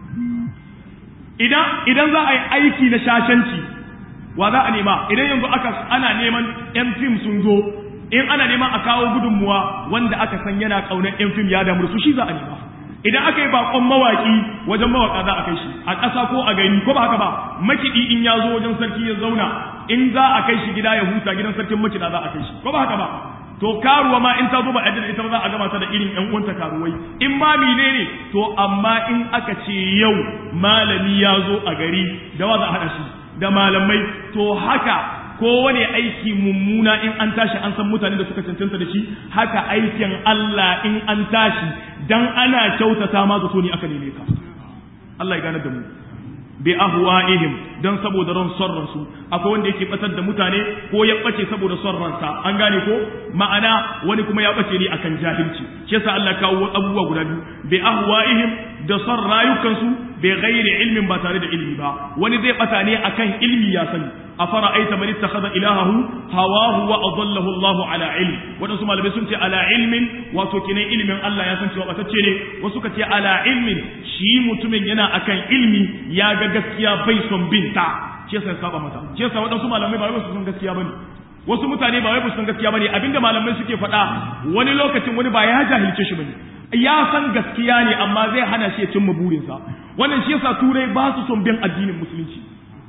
Speaker 1: idan idan za a yi aiki na shashanci wa za a nema idan yanzu aka ana neman yan fim sun zo in ana neman a kawo gudunmuwa wanda aka san yana kaunar yan fim ya damu su shi za a nema idan aka yi bakon mawaki wajen mawaka za a kai shi a ƙasa ko a gari ko ba haka ba makiɗi in ya zo wajen sarki ya zauna in za a kai shi gida ya huta gidan sarkin makiɗa za a kai shi ko ba haka ba to karuwa ma in ta zo ba a ita ba za a gama ta da irin ƴan uwanta karuwai in ma mine ne to amma in aka ce yau malami ya zo a gari da wa za a haɗa shi da malamai to haka kowane aiki mummuna in an tashi an san mutane da suka cancanta da shi haka aikin Allah in an tashi dan ana kyautata ma zato ne aka neme ka Allah ya gane da mu bi ahwa'ihim dan saboda ran son ransu akwai wanda yake batar da mutane ko ya bace saboda son ransa an gane ko ma'ana wani kuma ya bace ne akan jahilci shi yasa Allah kawo abubuwa guda biyu bi ahwa'ihim da son rayukansu bi ghairi ilmin ba tare da ilmi ba wani zai bata ne akan ilmi ya sani afara aita man ittakhadha ilahahu hawahu wa adallahu Allah ala ilm wadansu malamai sun ce ala ilmin wato kinan ilmin Allah ya san cewa batacce ne wasu ka ce ala ilmin shi mutumin yana akan ilmi ya ga gaskiya bai son binta shi yasa ya saba mata shi yasa wadansu malamai ba wai su san gaskiya bane wasu mutane ba wai su san gaskiya bane abinda malamai suke faɗa wani lokacin wani ba ya jahilce shi bane ya san gaskiya ne amma zai hana shi ya cimma burinsa wannan shi yasa turai ba su son bin addinin musulunci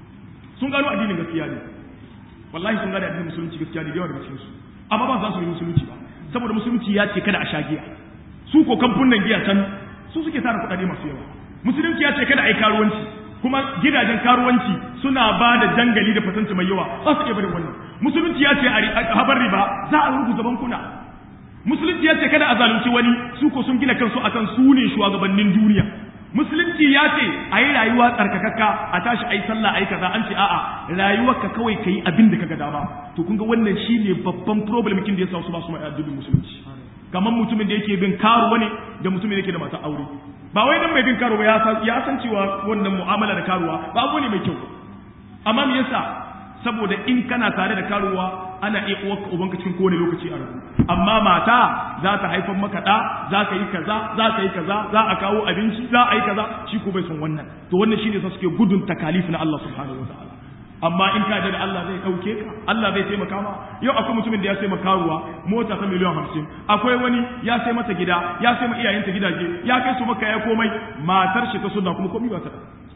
Speaker 1: sun gano addinin gaskiya ne wallahi sun gano addinin musulunci gaskiya ne da yawa daga cikin su amma ba za su yi musulunci ba saboda musulunci ya ce kada a sha giya su ko kamfunan giya can su suke tara kuɗaɗe masu yawa musulunci ya ce kada a yi karuwanci kuma gidajen karuwanci suna ba da jangali da fatanci mai yawa ba su iya bari wannan musulunci ya ce a habar riba za a rubuta bankuna musulunci ya ce kada a zalunci wani su ko sun gina kansu akan su ne shugabannin duniya musulunci ya ce a yi rayuwa tsarkakakka a tashi a yi sallah a yi kaza an ce a'a rayuwarka kawai ka yi abin da kaga dama to kun ga wannan shine babban problem kin da ya sa su ba su mai addinin musulunci kamar mutumin da yake bin karuwa ne da mutumin da yake da mata aure ba wai dan mai bin karuwa ya san ya san cewa wannan mu'amala da karuwa ba abu ne mai kyau amma me yasa saboda in kana tare da karuwa ana iya uwarka ubanka cikin kowane lokaci a rabu amma mata za ta haifar maka ɗa za ka yi kaza za ka yi kaza za a kawo abinci za a yi kaza shi ko bai son wannan to wannan shine sa suke gudun takalif na Allah subhanahu wa ta'ala amma in ka da Allah zai ɗauke ka Allah zai taimaka ma yau akwai mutumin da ya sai makaruwa mota ta miliyan hamsin akwai wani ya sai mata gida ya sai ma iyayenta gidaje ya kai su maka ya komai matar shi ta sunna kuma komai ba ta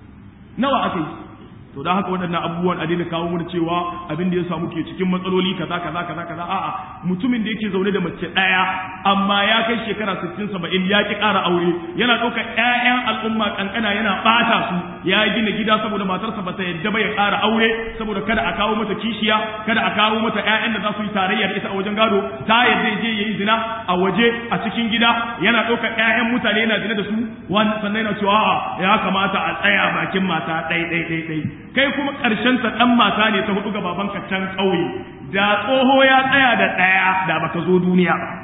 Speaker 1: nawa aka yi to da haka waɗannan abubuwan a daina kawo mana cewa abin da ya samu ke cikin matsaloli kaza kaza kaza kaza a'a mutumin da yake zaune da mace ɗaya amma ya kai shekara 60 70 ya ki ƙara aure yana ɗauka ƴaƴan al'umma kankana yana ɓata su ya gina gida saboda matarsa ba ta yadda ba ya ƙara aure saboda kada a kawo mata kishiya kada a kawo mata ƴaƴan da za su yi tarayya da ita a wajen gado ta yadda je yayi zina a waje a cikin gida yana ɗauka ƴaƴan mutane yana zina da su sannan yana cewa ya kamata a tsaya bakin mata ɗai ɗai ɗai ɗai kai kuma ƙarshen ta ɗan mata ne ta hudu ga babanka can ƙauye da tsoho ya tsaya da ɗaya da baka zo duniya ba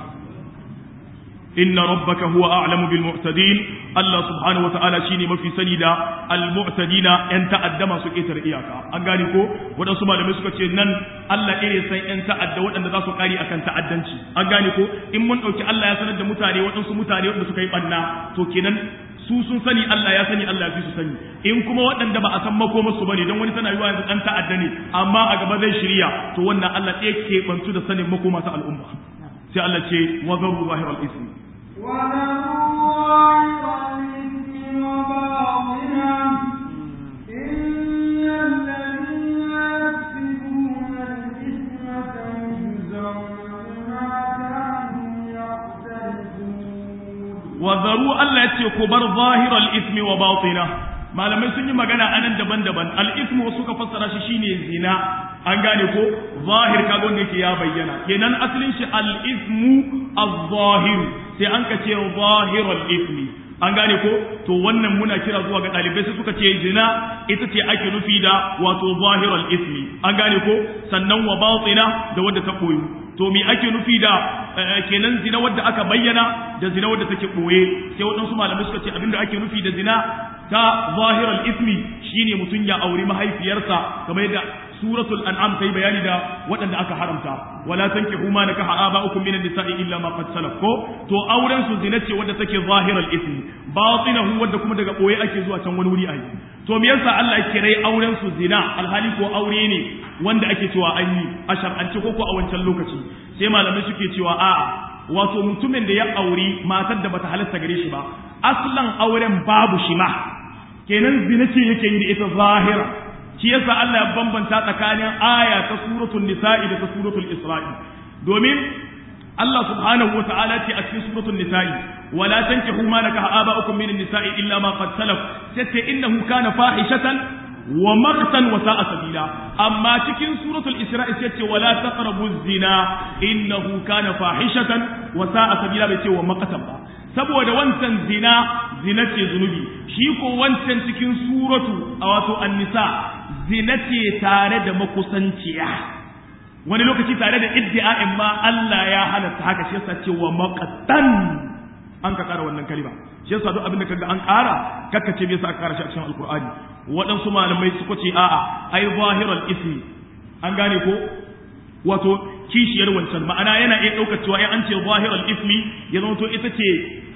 Speaker 1: inna rabbaka huwa a'lamu bil mu'tadin Allah subhanahu wata'ala shine mafi sani da al mu'tadina yan ta'adda masu ƙetar iyaka an gane ko waɗansu malamai suka ce nan Allah ire san yan ta'adda waɗanda za su kari akan ta'addanci an gane ko in mun ɗauki Allah ya sanar da mutane waɗansu mutane waɗanda suka yi ɓanna to kenan su sun sani Allah ya sani Allah ya fi su sani in kuma waɗanda ba a san makoma su bane don wani tana yiwa yanzu ɗan ta'adda ne amma a gaba zai shirya to wannan Allah ɗaya ke bantu da sanin makoma ta al'umma sai Allah ce wa zaru zahiral ismi wazaru Allah ya ce ku bar zahiral ismi wa batina malamai sun yi magana anan daban-daban al-ismu wasu ka fassara shi shine zina an gane ko zahir kaga wanda yake ya bayyana kenan asalin shi al-ismu az-zahir sai an ka ce zahiral ismi an gane ko to wannan muna kira zuwa ga ɗalibai sai suka ce zina ita ce ake nufi da wato zahiral ismi an gane ko sannan wa batina da wadda ta koyu to me ake nufi da kenan zina wadda aka bayyana da zina wadda take boye sai waɗansu malamai suka ce abinda ake nufi da zina ta zahiral ismi shine mutum ya auri mahaifiyarsa kamar yadda suratul an'am ta yi bayani da waɗanda aka haramta wala tankihu ma nakaha aba'ukum minan nisa'i illa ma qad salaf ko to auren su zina ce wadda take zahiral ismi batinahu wadda kuma daga boye ake zuwa can wani wuri ayi to me yasa Allah ya kirai auren su zina alhali ko aure ne wanda ake cewa an yi a shar'ance ko ko a wancan lokaci sai malamai suke cewa a'a wato mutumin da ya auri matar da bata halatta gare shi ba aslan auren babu shi ma kenan zina ce yake yi da ita zahira shi yasa Allah ya bambanta tsakanin aya ta suratul nisa'i da ta suratul isra'i domin Allah subhanahu wa ta'ala ce a cikin suratul nisa'i wala tankihu ma nakaha aba'ukum min nisa'i illa ma qad salaf sai innahu kana fahishatan wa maqtan wa sa'a sabila amma cikin suratul isra'i sai ce wala taqrabu zina innahu kana fahishatan wa sa'a sabila bai ce wa maqatan ba saboda wancan zina zina ce zunubi shi ko wancan cikin suratu a wato an-nisa zina ce tare da makusanciya wani lokaci tare da iddi'a'in ma Allah ya halatta haka shi yasa ce wa maqatan an ka kara wannan kalima shi yasa duk abin da kaga an kara kakka ce bai sa aka kara shi a cikin alqur'ani waɗansu malamai suka ce a'a ai zahiral ismi an gane ko wato kishiyar wancan ma'ana yana iya ɗaukar cewa in an ce zahiral ismi ya zama to ita ce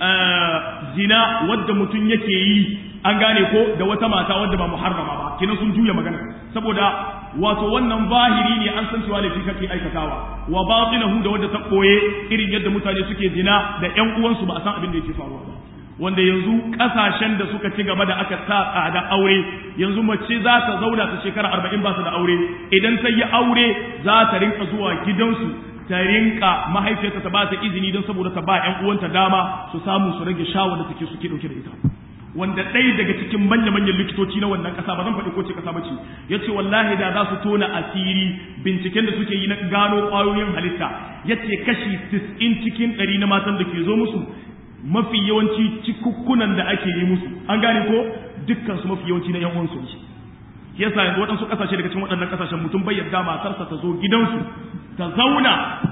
Speaker 1: zina wadda mutum yake yi an gane ko da wata mata wadda ba muharrama ba kina sun juya magana saboda wato wannan zahiri ne an san cewa laifi kake aikatawa wa batinahu da wadda ta koye irin yadda mutane suke zina da ƴan uwansu ba a san abin da yake faruwa ba wanda yanzu kasashen da suka ci gaba da aka sa tsada aure yanzu mace za ta zauna ta shekara arba'in ba su da aure idan ta yi aure za ta rinka zuwa gidansu ta rinka mahaifiyarta ta ba ta izini don saboda ta ba ƴan uwanta dama su samu su rage shawar da take suke dauke da ita wanda ɗaya daga cikin manya-manyan likitoci na wannan ƙasa ba zan faɗi ko ce ƙasa ba ce ya ce wallahi da za su tona asiri binciken da suke yi na gano ƙwayoyin halitta ya ce kashi 90 cikin ɗari na matan da ke zo musu mafi yawanci cikukkunan da ake yi musu an gane ko dukkan su mafi yawanci na yan uwansu ne yasa yanzu waɗansu ƙasashe daga cikin waɗannan ƙasashen mutum bai yarda matarsa ta zo gidansu ta zauna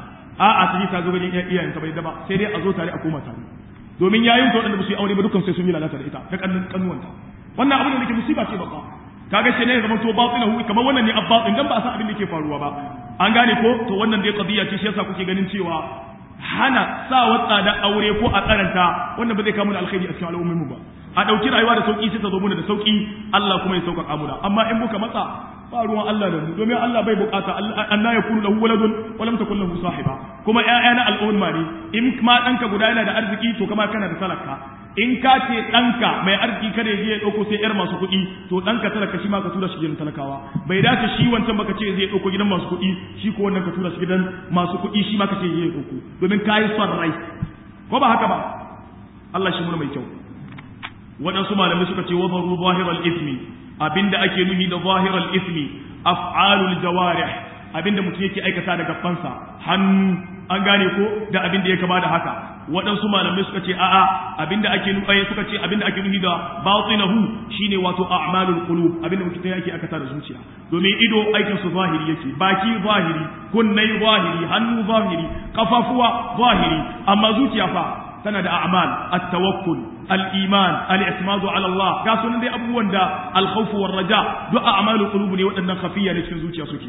Speaker 1: a'a ta ji ta zo ganin iyayenta bai daba sai dai a zo tare a koma tare domin yayin ta waɗanda ba su yi aure ba dukkan sai sun yi lalata da ita ta kannin kannuwanta wannan abin da nake musiba ce babba kaga shi ne zama to batinahu kamar wannan ne abbatin dan ba a san abin da yake faruwa ba an gane ko to wannan dai qadiya ce shi yasa kuke ganin cewa hana sa watsa da aure ko a karanta wannan ba zai kawo mana alkhairi a cikin al'ummar mu ba a dauki rayuwa da sauki sai ta zo mana da sauki Allah kuma ya sauƙaƙa muna amma in muka matsa ba ruwan Allah da mu domin Allah bai bukata anna yakunu lahu waladun wa lam takul lahu sahiba kuma ƴaƴa na al'umma ne in ma danka guda yana da arziki to kama kana da talaka in ka ce danka mai arziki kada ya je ya dauko sai yar masu kuɗi to danka talaka shi ma ka tura shi gidan talakawa bai dace shi wancan baka ce zai dauko gidan masu kuɗi shi ko wannan ka tura shi gidan masu kuɗi shi ma ka ce zai dauko domin kai son rai ko ba haka ba Allah shi mun mai kyau waɗansu malamai suka ce wabaru zahiral ismi abinda ake nuhi da zahiral ismi af'alul jawarih abinda mutum yake aikata da gabansa hannu an gane ko da abinda ya kama da haka waɗansu malamai suka ce a'a abinda ake nuhi suka ce abinda ake nuhi da batinahu shine wato a'malul qulub abinda mutum yake aikata da zuciya domin ido aikin su zahiri yake baki zahiri kunnai zahiri hannu zahiri kafafuwa zahiri amma zuciya fa tana da a'mal at-tawakkul al-iman al-i'timadu ala Allah ga sunan dai abubuwan da al-khawf war raja duk a'malul qulub ne waɗannan khafiya ne cikin zuciya suke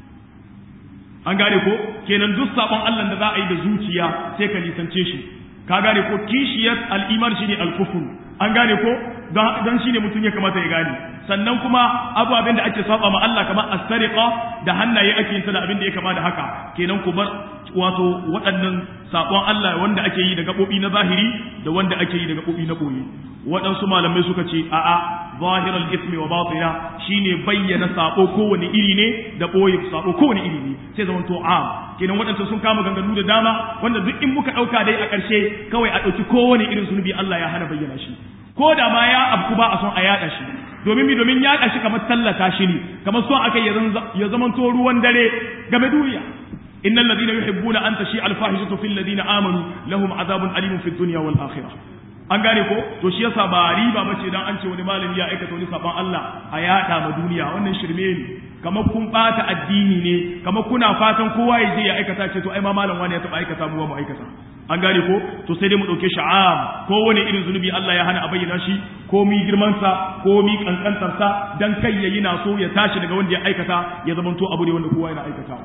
Speaker 1: an gane ko kenan duk sabon Allah da za a yi da zuciya sai ka nisance shi ka gane ko kishiyar al-iman shine al-kufr an gane ko don shine mutum ya kamata ya gane sannan kuma ababen da ake saba ma Allah kamar as-sariqa da hannaye ake yin da abin da ya kama da haka kenan ku bar wato waɗannan sabon Allah wanda ake yi da gabobi na zahiri da wanda ake yi da gabobi na boye waɗansu malamai suka ce a'a zahiral ismi wa batina shine bayyana sabo kowane iri ne da boye sabo kowane iri ne sai zaman to am kenan waɗansu sun kama ganganu da dama wanda duk in muka ɗauka dai a ƙarshe kawai a ɗauki kowane irin zunubi Allah ya hana bayyana shi ko da ma ya abku ba a son a yaɗa shi domin mi domin yaɗa shi kamar tallata shi ne kamar son aka ya zamanto ruwan dare game duniya innal ladina yuhibbuna an tashi al fahishatu fil ladina amanu lahum azabun alimun fid dunya wal akhirah an gane ko to shi yasa ba riba bace dan an ce wani malami ya aikata wani saban Allah a yaɗa ma duniya wannan shirme ne kamar kun bata addini ne kamar kuna fatan kowa ya je ya aikata ce to ai ma malam wani ya taba aikata mu mu aikata an gane ko to sai dai mu dauke sha'am ko wani irin zunubi Allah ya hana a bayyana shi ko mi girman sa ko mi kankantar sa dan kai yayi na so ya tashi daga wanda ya aikata ya zama to abu ne wanda kowa yana aikatawa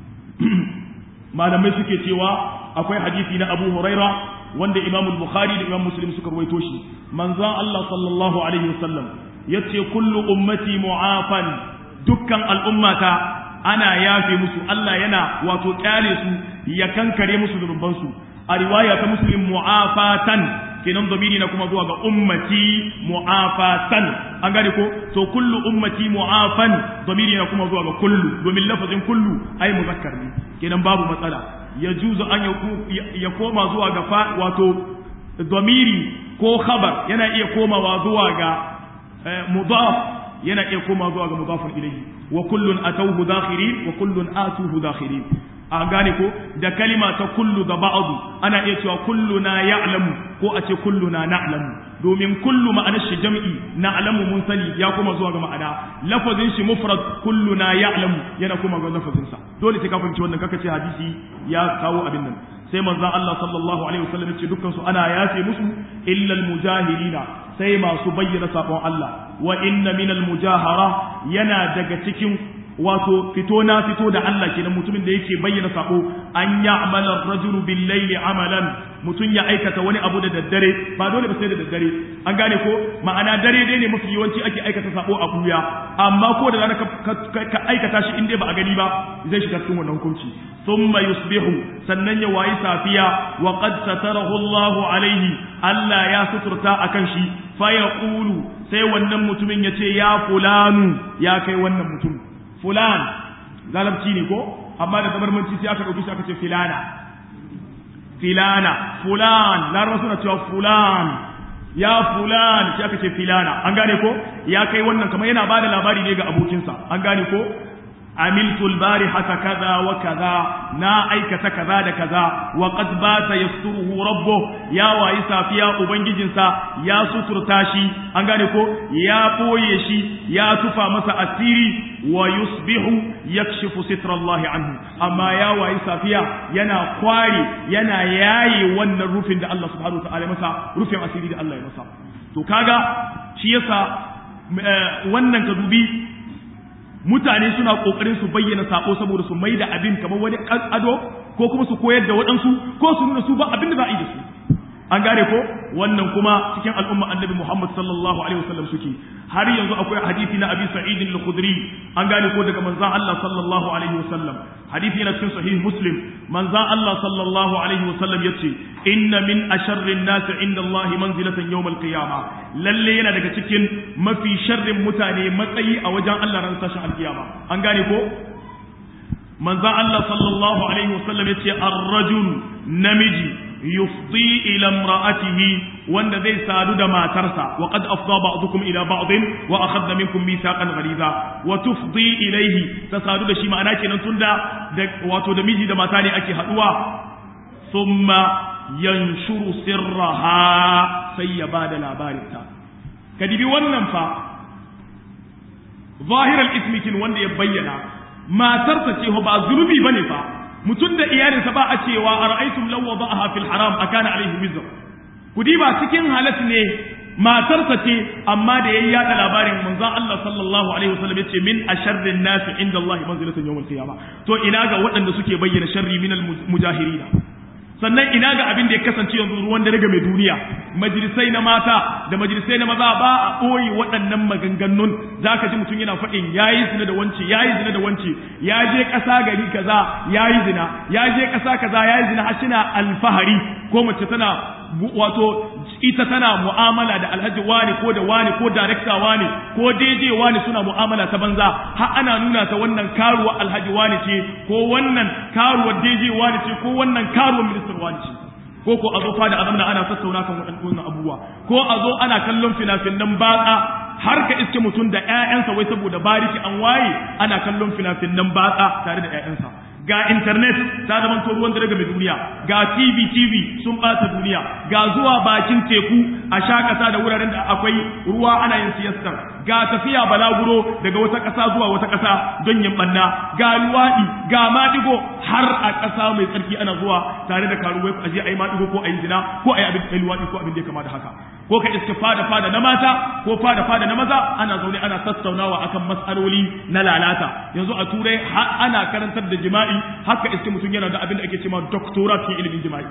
Speaker 1: malamai suke cewa akwai hadisi na Abu Huraira wanda Imam Bukhari da Imam Muslim suka rawaito shi manzon Allah sallallahu alaihi wasallam yace kullu ummati mu'afan dukkan al'ummata ana yafe musu Allah yana wato kyale su ya kankare musu zunubansu a riwaya ta muslim mu'afatan kenan zamiri na kuma zuwa ga ummati mu'afatan an gane ko to kullu ummati mu'afan zamiri na kuma zuwa ga kullu domin lafazin kullu ai muzakkar ne kenan babu matsala ya juzu an ya koma zuwa ga fa wato zamiri ko khabar yana iya komawa zuwa ga mudaf yana iya koma zuwa ga mudafun ilayhi wa kullun atawhu dakhirin wa kullun atuhu dakhirin an gane ko da kalima ta kullu da ba'adu ana iya cewa kulluna ya'lamu ko a ce kulluna na'lamu domin kullu ma'anar shi jam'i na'lamu mun sani ya kuma zuwa ga ma'ana lafazin shi mufrad kulluna ya'lamu yana kuma ga lafazin sa dole sai ka fahimci wannan kaka ce hadisi ya kawo abin nan sai manzon Allah sallallahu alaihi wasallam ya ce dukkan su ana yafe musu illa al-mujahirina sai masu bayyana sabon Allah wa inna minal mujahara yana daga cikin wato fito na fito da Allah kenan mutumin da yake bayyana sako an ya'mala ar-rajulu bil-layli amalan mutum ya aikata wani abu da daddare ba dole ba sai da daddare an gane ko ma'ana dare dai ne mafi yawanci ake aikata sako a buya amma ko da rana ka aikata shi in dai ba a gani ba zai shiga cikin wannan hukunci thumma yusbihu sannan ya wayi safiya wa qad satarahu Allahu alaihi Allah ya suturta akan shi fa yaqulu sai wannan mutumin ya ce ya fulanu ya kai wannan mutum fulan galabci ne ko amma da zabarmanci sai aka ɗauki shi aka ce filana filana fulan larabar suna cewa fulan ya fulan sai aka ce filana an gane ko ya kai wannan kamar yana ba da labari ne ga abokinsa an gane ko عملت البارحة كذا وكذا نا أيكة كذا دا كذا وقد بات يستره ربه يا وايسا فيا أبنججنسا يا ستر تاشي أنغانيكو يا بويشي يا تفا مسا أسيري ويصبح يكشف ستر الله عنه أما يا وايسا فيا ينا قواري ينا ياي ون الرفن دا الله سبحانه وتعالى مسا رفن أسيري دا الله مسا تو كاغا شيسا wannan ka dubi mutane suna kokarin su bayyana sako saboda su mai da abin kamar wani ado ko kuma su koyar da waɗansu ko su nuna su ba abin da za a yi da su an gane ko wannan kuma cikin al'umma annabi Muhammad sallallahu alaihi wasallam suke har yanzu akwai hadisi na Abi Sa'id al-Khudri an gane ko daga manzon Allah sallallahu alaihi wasallam hadisi yana cikin sahih Muslim manzon Allah sallallahu alaihi wasallam yace inna min asharri an-nas inda Allah manzilatan yawm al-qiyamah lalle yana daga cikin mafi sharrin mutane matsayi a wajen Allah ran tashin al-qiyama an gane ko manzon Allah sallallahu alaihi wasallam yace ar-rajul namiji yufdi ila imra'atihi wanda zai sadu da matarsa wa qad afda ba'dukum ila ba'din wa akhadna minkum mithaqan ghaliza wa tufdi ilayhi ta sadu da shi ma'ana kenan tunda wato da miji da mata ne ake haduwa thumma yanshuru sirraha sai ya bada labarinta kadibi wannan fa zahiral ismi kin wanda ya bayyana matarsa ce ba zunubi bane fa mutum da iyalinsa ba a cewa a ra'aitum law wada'aha fil haram akana alaihi wizr kudi ba cikin halat ne matarsa ce amma da yayi yada labarin manzon Allah sallallahu alaihi wasallam yace min asharrin nasi inda Allah manzilatan yawm al-qiyamah to ina ga waɗanda suke bayyana sharri min al-mujahirin sannan ina ga abin da ya kasance yanzu ruwan dare ga mai duniya majalisai na mata da majalisai na maza ba a ɓoye waɗannan maganganun za ka ji mutum yana faɗin ya yi zina da wance ya yi zina da wance ya je ƙasa gari kaza ya yi zina ya je ƙasa kaza ya yi zina har suna alfahari ko mace tana wato ita tana mu'amala da alhaji wani ko da wani ko darekta wani ko daidai wani suna mu'amala ta banza har ana nuna ta wannan karuwa alhaji wani ce ko wannan karuwa daidai wani ce ko wannan karuwa ministan wani ce ko ko a zo fada azamna ana tattauna kan waɗannan abubuwa ko a zo ana kallon fina-finan batsa har ka iske mutum da ƴaƴansa wai saboda bariki an waye ana kallon fina-finan batsa tare da ƴaƴansa ga internet ta zama to ruwan dare mai duniya ga tv tv sun bata duniya ga zuwa bakin teku a shakata da wuraren da akwai ruwa ana yin siyastar ga tafiya balaguro daga wata ƙasa zuwa wata ƙasa don yin banna ga luwaɗi ga maɗigo har a ƙasa mai tsarki ana zuwa tare da karuwai a je a yi maɗigo ko a yi zina ko a yi abin da luwaɗi ko abin da ya kama da haka ko ka iske fada fada na mata ko fada fada na maza ana zaune ana tattaunawa akan matsaloli na lalata yanzu a turai ana karantar da jima'i haka iske mutum yana da abin da ake cewa doctorate cikin ilimin jima'i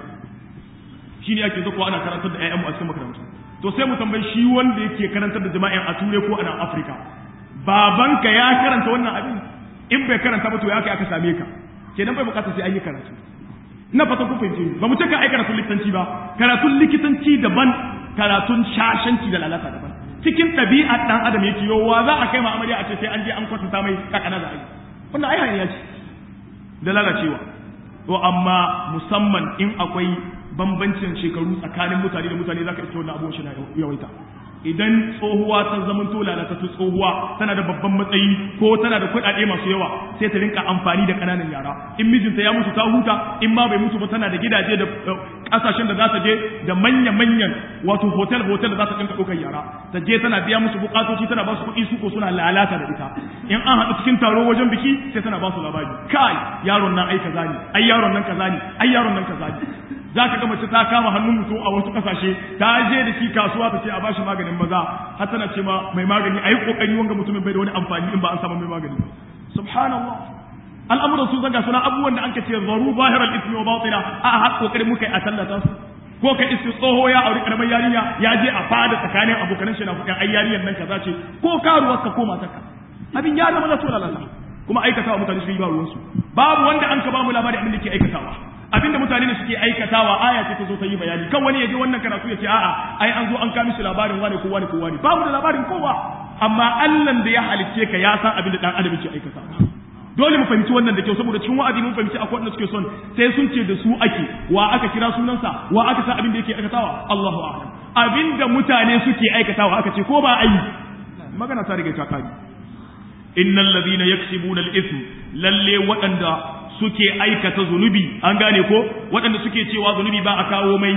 Speaker 1: shine ake zakuwa ana karantar da ƴaƴanmu a cikin makarantu to sai mu tambayi shi wanda yake karantar da jima'in a turai ko a nan afirka babanka ya karanta wannan abin in bai karanta ba to ya kai aka same ka kenan bai bukata sai an yi karatu na fata ku fahimce ba mu ce ka ai karatun likitanci ba karatun likitanci daban karatun shashanci da lalata daban cikin ɗabi'ar ɗan adam yake yowa za a kai ma amarya a ce sai an je an kwatanta mai kakana za a yi wannan ai hanya ce da lalacewa to amma musamman in akwai bambancin shekaru tsakanin mutane da mutane zaka iske wannan abubuwan shi na yawaita idan tsohuwa ta zaman to lalata ta tsohuwa tana da babban matsayi ko tana da kuɗaɗe masu yawa sai ta rinka amfani da ƙananan yara in mijinta ya mutu ta huta in ma bai mutu ba tana da gidaje da ƙasashen da za ta je da manya-manyan wato hotel hotel da za ta rinka ɗaukar yara ta je tana biya musu buƙatoci tana ba su kuɗi su ko suna lalata da ita in an haɗu cikin taro wajen biki sai tana ba su labari kai yaron nan ai kaza ne ai yaron nan kaza ne ai yaron nan kaza ne za ka ga mace ta kama hannun mutum a wasu kasashe ta je da shi kasuwa ta ce a bashi maganin maza har tana ce ma mai magani a yi kokari wanga mutumin bai da wani amfani in ba an samu mai magani subhanallah al'amuran sun zaga suna abubuwan da an ce zaru zahiral ismi wa batina a har kokari muka yi a tallata su ko ka iske tsoho ya auri karamar yarinya ya je a fada tsakanin abokanan shi na kuɗin ai yarinyar nan kaza ce ko karuwar ka ko matarka abin ya zama na so lalata kuma aikatawa mutane su yi ba ruwansu babu wanda an ka ba mu labari abin da ke aikatawa abinda mutane ne suke aikatawa aya ce ta zo ta yi bayani kan wani ya ji wannan karatu ya ce a'a ai an zo an kawo mishi labarin wane ko wane ko wane babu da labarin kowa amma Allah da ya halicce ka ya san abin da dan adam yake aikatawa dole mu fahimci wannan da kyau saboda cikin wa'azi mun fahimci akwai wanda suke son sai sun ce da su ake wa aka kira sunansa wa aka san abin da yake aikatawa Allahu a'lam abinda mutane suke aikatawa aka ce ko ba ayi magana ta riga ta kare innal ladina yaksibuna al-ithm lalle waɗanda suke aikata zunubi an gane ko waɗanda suke cewa zunubi ba a kawo mai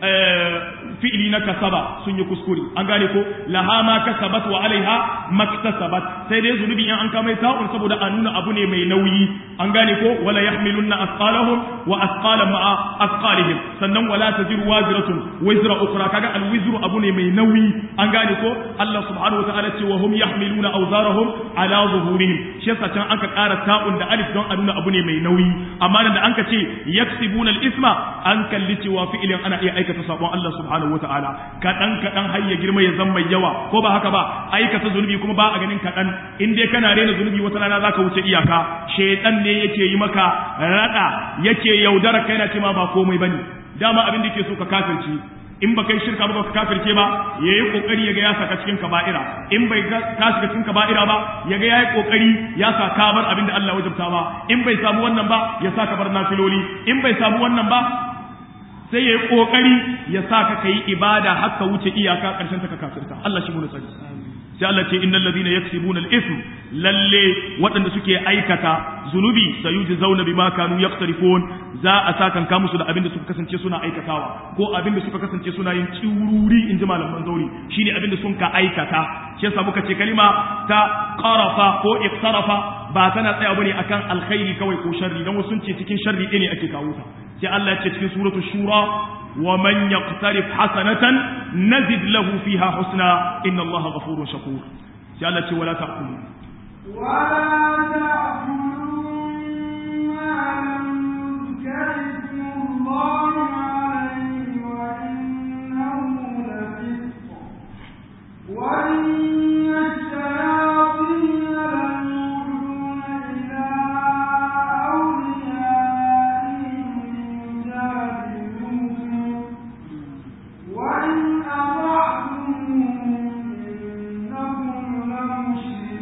Speaker 1: fi'ili na kasaba sun yi kuskure an gane ko laha ma kasabat wa alaiha maktasabat sai dai zunubi in an kama ta'un saboda a nuna abu ne mai nauyi an gane ko wala yahmilunna asqalahum wa asqalan ma'a asqalihim sannan wala taziru waziratun wizra ukhra kaga alwizru abu ne mai nauyi an gane ko Allah subhanahu wa ta'ala ce wa hum yahmiluna awzarahum ala zuhurihim shi yasa can aka ƙara ta'un da alif don a nuna abu ne mai nauyi amma da an ka ce yaksibuna al-isma an kalli cewa fi'ilin ana iya aikata sabon Allah subhanahu wa ta'ala kaɗan kaɗan har ya girma ya zama mai yawa ko ba haka ba aikata zunubi kuma ba a ganin kaɗan in dai kana rena zunubi wata rana zaka wuce iyaka shaitan ne yake yi maka rada yake yaudara kai na ce ma ba komai bane dama abin da yake so ka kafirci in ba kai shirka ba ka kafirce ba yayi kokari yaga ya saka cikin kaba'ira in bai ka shiga cikin kaba'ira ba yaga yayi kokari ya saka bar abin da Allah wajabta ba in bai samu wannan ba ya saka bar nafiloli in bai samu wannan ba sai ya yi ƙoƙari ya sa ka kai ibada har ka wuce iyaka ƙarshen ta ka kafirta Allah shi mun tsari sai Allah ce innal ladina yaksibuna al-ithm lalle waɗanda suke aikata zunubi sayujzauna bima kanu yaqtarifun za a sa kan musu da abinda suka kasance suna aikatawa ko abinda suka kasance suna yin tsiwururi in ji malaman zauri shine abinda sun ka aikata shi yasa muka ce kalima ta qarafa ko iqtarafa ba tana tsaya bane akan alkhairi kawai ko sharri dan wasu sun ce cikin sharri ɗaya ne ake kawo ta sai Allah ya ce cikin suratu shura wa man yaqtarif hasanatan nazid lahu fiha husna inna Allah ghafurun shakur sai Allah ce wala ta'kulu
Speaker 2: ولا تأكلوا ما لم يذكر اسم الله عليه وإنه لفسق وإن الشياطين ليوحون إلى أوليائهم يجادلونهم وإن أطعتموهم إنكم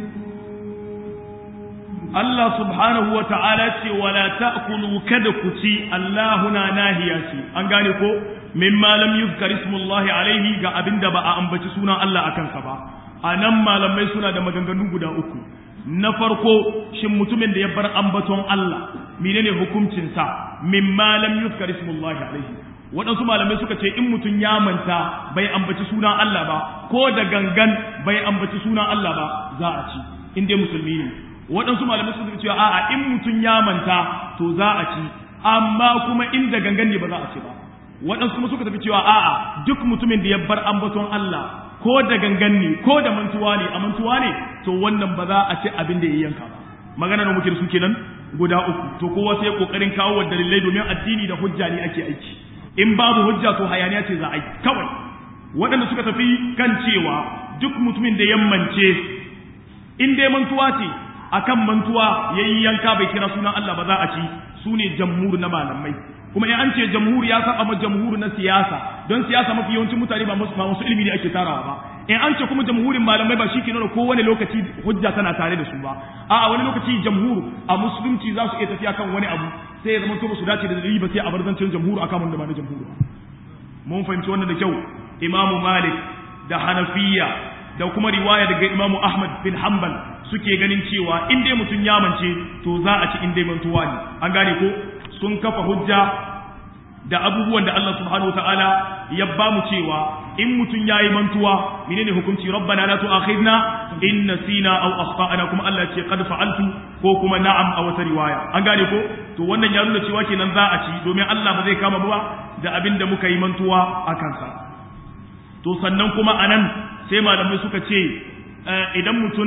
Speaker 2: لمشركون
Speaker 1: Allah subhanahu wa ta'ala ce wala ta'kulu kada ku ci Allahuna nahiya ce an gane ko mimma lam yuzkar ismullahi alaihi ga abinda ba a ambaci sunan Allah akan sa ba anan malamai suna da maganganu guda uku na farko shin mutumin da ya bar ambaton Allah menene hukuncin sa mimma lam yuzkar ismullahi alaihi waɗansu malamai suka ce in mutum ya manta bai ambaci sunan Allah ba ko da gangan bai ambaci sunan Allah ba za a ci in dai musulmi ne waɗansu malamai suka ce a'a in mutum ya manta to za a ci amma kuma inda gangan ne ba za a ci ba waɗansu kuma suka tafi cewa a'a duk mutumin da ya bar ambaton Allah ko da gangan ne ko da mantuwa ne a mantuwa ne to wannan ba za a ci abin da ya yanka ba magana da muke da su kenan guda uku to kowa sai kokarin kawo wa dalilai domin addini da hujja ne ake aiki in babu hujja to hayaniya ce za a yi kawai waɗanda suka tafi kan cewa duk mutumin da yammance in dai mantuwa ce akan mantuwa yayi yanka bai kira sunan Allah ba za a ci su ne jamhur na malamai kuma in an ce jamhur ya saba ma jamhur na siyasa don siyasa mafi yawancin mutane ba musu masu ilimi ne ake tarawa ba in an ce kuma jamhurin malamai ba shi ke nuna kowane lokaci hujja tana tare da su ba a wani lokaci jamhur a musulunci za su iya tafiya kan wani abu sai ya zama to su dace da dalili ba sai a bar zancen jamhur akan wanda ba na jamhur ba mun fahimci wannan da kyau imamu malik da hanafiya da kuma riwaya daga imamu ahmad bin hanbal suke ganin cewa in dai mutum ya mance to za a ci in dai mantuwa ne an gane ko sun kafa hujja da abubuwan da Allah subhanahu wa ta'ala ya ba mu cewa in mutum ya yi mantuwa menene hukunci rabbana la tu'akhidna in nasina aw akhtana kuma Allah ce qad fa'altu ko kuma na'am a wata riwaya an gane ko to wannan ya nuna cewa kenan za a ci domin Allah ba zai kama ba da abin da muka yi mantuwa a kansa to sannan kuma anan sai malamai suka ce idan mutum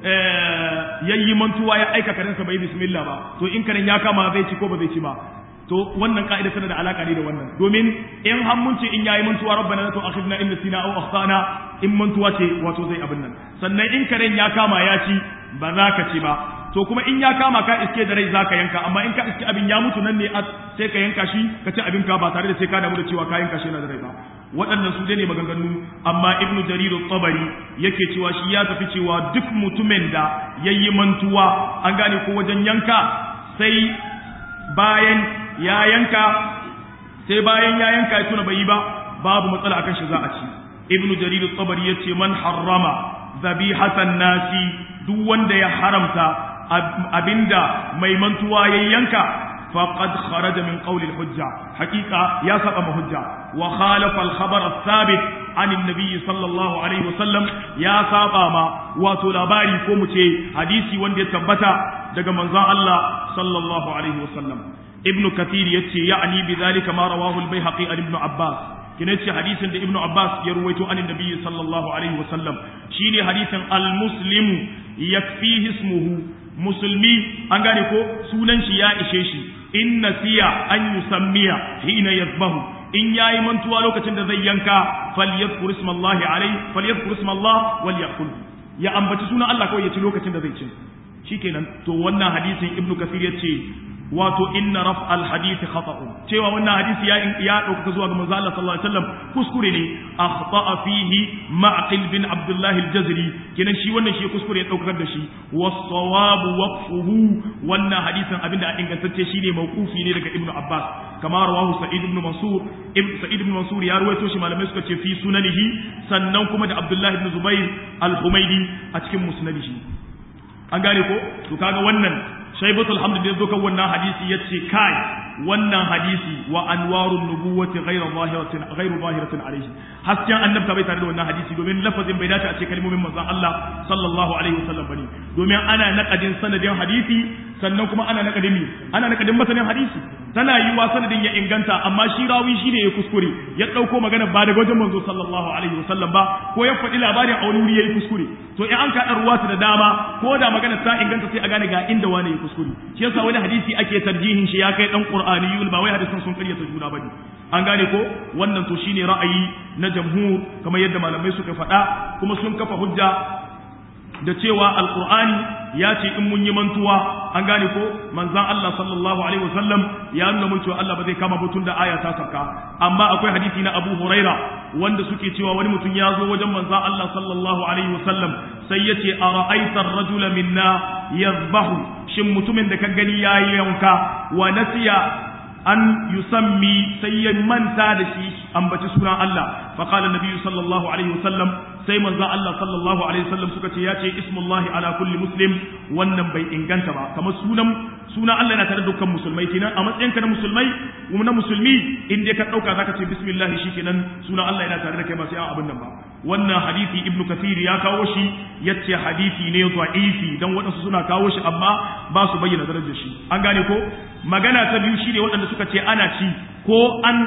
Speaker 1: ya yi mantuwa ya aika karensa bai bismillah ba to in karen ya kama zai ci ko ba zai ci ba to wannan ka'ida tana da alaka ne da wannan domin in har mun ce in yayi mantuwa rabbana la tu'akhidna in nasina aw akhtana in mantuwa ce wato zai abin nan sannan in karen ya kama ya ci ba za ka ci ba to kuma in ya kama ka iske da rai zaka yanka amma in ka iske abin ya mutu nan ne sai ka yanka shi ka ci abin ka ba tare da sai ka damu da cewa ka yanka shi yana da rai ba waɗannan su ne maganganu amma ibnu jarir tabari yake cewa shi ya tafi cewa duk mutumin da yayi mantuwa an gane ko wajen yanka sai bayan ya yanka sai bayan ya yanka ya tuna bai yi ba babu matsala akan shi za a ci ibnu jarir tabari yace man harrama zabihatan nasi duk wanda ya haramta abinda mai mantuwa ya yanka faqad kharaja min qawli al-hujja haqiqa ya saba ma hujja wa khalafa al-khabar ath-thabit an an-nabi sallallahu alaihi wasallam ya saba ma wato labari ko mu ce hadisi wanda ya tabbata daga manzon Allah sallallahu alaihi wasallam ibn kathir yace ya'ni bidhalika ma rawahu al-baihaqi an ibn abbas kina yace hadisin da ibn abbas ya ruwaito an annabi sallallahu alaihi wasallam shine hadisin al-muslimu yakfihi ismuhu musulmi an gane ko sunan shi ya ishe shi in nasiya an yusammiya hina yasbahu in yayi mantuwa lokacin da zai yanka falyadhkur ismallahi alaihi falyadhkur ismallah wal yaqul ya ambaci sunan Allah kawai ya ci lokacin da zai ci shikenan to wannan hadisin ibn kathir yace wato inna raf al hadith khata'un cewa wannan hadisi ya ya dauka zuwa ga manzo Allah sallallahu alaihi wasallam kuskure ne akhta'a fihi ma'qil bin abdullah al jazri kenan shi wannan shi kuskure ya daukar da shi was-sawab waqfuhu wannan hadisin abinda a ingantacce shine mawqufi ne daga ibnu abbas kama rawahu sa'id ibn mansur ibn sa'id ibn mansur ya ruwaito shi malamai suka ce fi sunanihi sannan kuma da abdullah ibn zubair al-humaydi a cikin musnadihi an gane ko to kaga wannan shaibatul hamd da zo kan wannan hadisi yace kai wannan hadisi wa anwarun nubuwati ghayra zahiratin ghayru zahiratin alayhi hasken annabta bai tare da wannan hadisi domin lafazin bai dace a ce kalmomin manzon Allah sallallahu alaihi wasallam bane domin ana naqadin sanadin hadisi sannan kuma ana naqadin mi ana naqadin masanin hadisi tana yiwa sanadin ya inganta amma shi rawi shi ne ya kuskure ya dauko magana ba daga wajen manzo sallallahu alaihi wasallam ba ko ya faɗi labarin a wani wuri yayi kuskure to in an kaɗa ruwa da dama ko da magana ta inganta sai a gane ga inda wani ya kuskure shi yasa wani hadisi ake tarjihin shi ya kai dan qur'aniyun ba wai hadisan sun karyata juna bane an gane ko wannan to shine ra'ayi na jamhur kamar yadda malamai suka faɗa kuma sun kafa hujja da cewa alqur'ani ya ce in mun yi mantuwa an gane ko manzan Allah sallallahu alaihi wasallam ya nuna mun cewa Allah ba zai kama butun da aya ta sauka amma akwai hadisi na Abu Huraira wanda suke cewa wani mutum ya zo wajen manzan Allah sallallahu alaihi wasallam sai ya ce a ra'aitar rajula minna yazbahu shin mutumin da ka gani ya yi yanka wa nasiya an yusammi sai ya manta da shi ambaci sunan Allah fa qala nabiyyu sallallahu alaihi wasallam sai manzo Allah sallallahu alaihi wasallam suka ce ya ce ismullahi ala kulli muslim wannan bai inganta ba kamar sunan sunan Allah yana tare da dukkan musulmai kenan a matsayin ka na musulmai na musulmi in dai ka dauka zaka ce bismillah shikenan sunan Allah yana tare da kai ba sai an abin nan ba wannan hadisi ibnu kathir ya kawo shi yace hadisi ne da'ifi dan wadansu suna kawo shi amma ba su bayyana darajar shi an gane ko magana ta biyu shine waɗanda suka ce ana ci ko an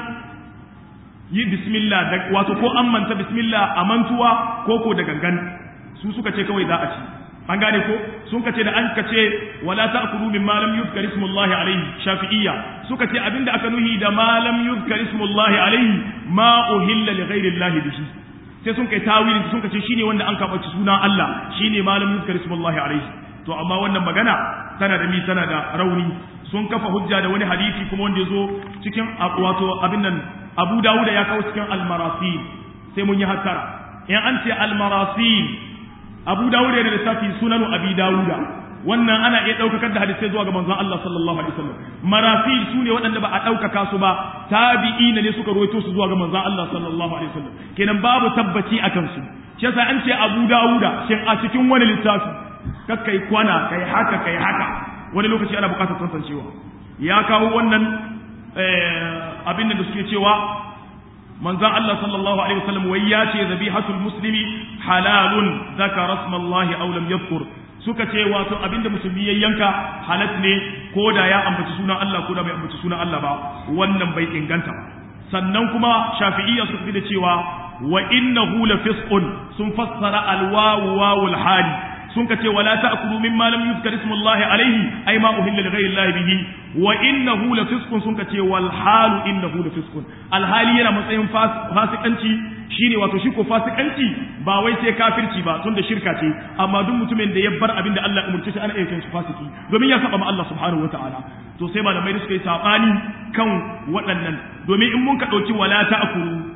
Speaker 1: yi bismillah da wato ko an manta bismillah a mantuwa ko ko da gangan su suka ce kawai za a ci an gane ko sun kace da an kace wala ta'kulu mimma lam yuzkar ismullahi alayhi shafi'iyya suka ce abinda aka nuhi da ma lam yuzkar ismullahi alayhi ma uhilla li ghairi llahi bihi sai sun kai tawili sun kace shine wanda an kabaci sunan Allah shine ma lam yuzkar ismullahi alayhi to amma wannan magana tana da mi tana da rauni sun kafa hujja da wani hadisi kuma wanda yazo cikin wato abin nan Abu Dawud ya kawo cikin al-marasil sai mun yi hattara in an ce al-marasil Abu Dawud yana da lissafi sunanu Abi Dawuda wannan ana iya ɗaukakar da hadisai zuwa ga manzon Allah sallallahu alaihi wasallam marasil su ne waɗanda ba a ɗaukaka su ba tabi'ina ne suka rawaito su zuwa ga manzon Allah sallallahu alaihi wasallam kenan babu tabbaci akan su shi yasa an ce Abu Dawuda shin a cikin wani littafi kakkai kwana kai haka kai haka wani lokaci ana buƙatar tantancewa ya kawo wannan abin da suke cewa manzon Allah sallallahu alaihi wasallam wai ya ce zabihatul muslimi halalun zakara rasmallahi aw lam yadhkur suka ce wato abinda musulmi ya yanka halat ne ko da ya ambaci sunan Allah ko da bai ambaci sunan Allah ba wannan bai inganta ba sannan kuma shafi'iyya suka fi da cewa wa innahu la fisqun sun fassara alwawu wawul hali sun ka ce wala ta'kulu mimma lam yuzkar ismullahi alaihi ay ma uhilla li ghayri llahi bihi wa innahu la fisqun sun ka ce wal halu innahu la fisqun alhali yana matsayin fasikanci shine wato shi ko fasikanci ba wai sai kafirci ba tunda shirka ce amma duk mutumin da ya bar abin da Allah umurce shi ana iya shi fasiki domin ya saba ma Allah subhanahu wataala to sai malamai da suka yi sabani kan waɗannan domin in mun ka dauki wala ta'kulu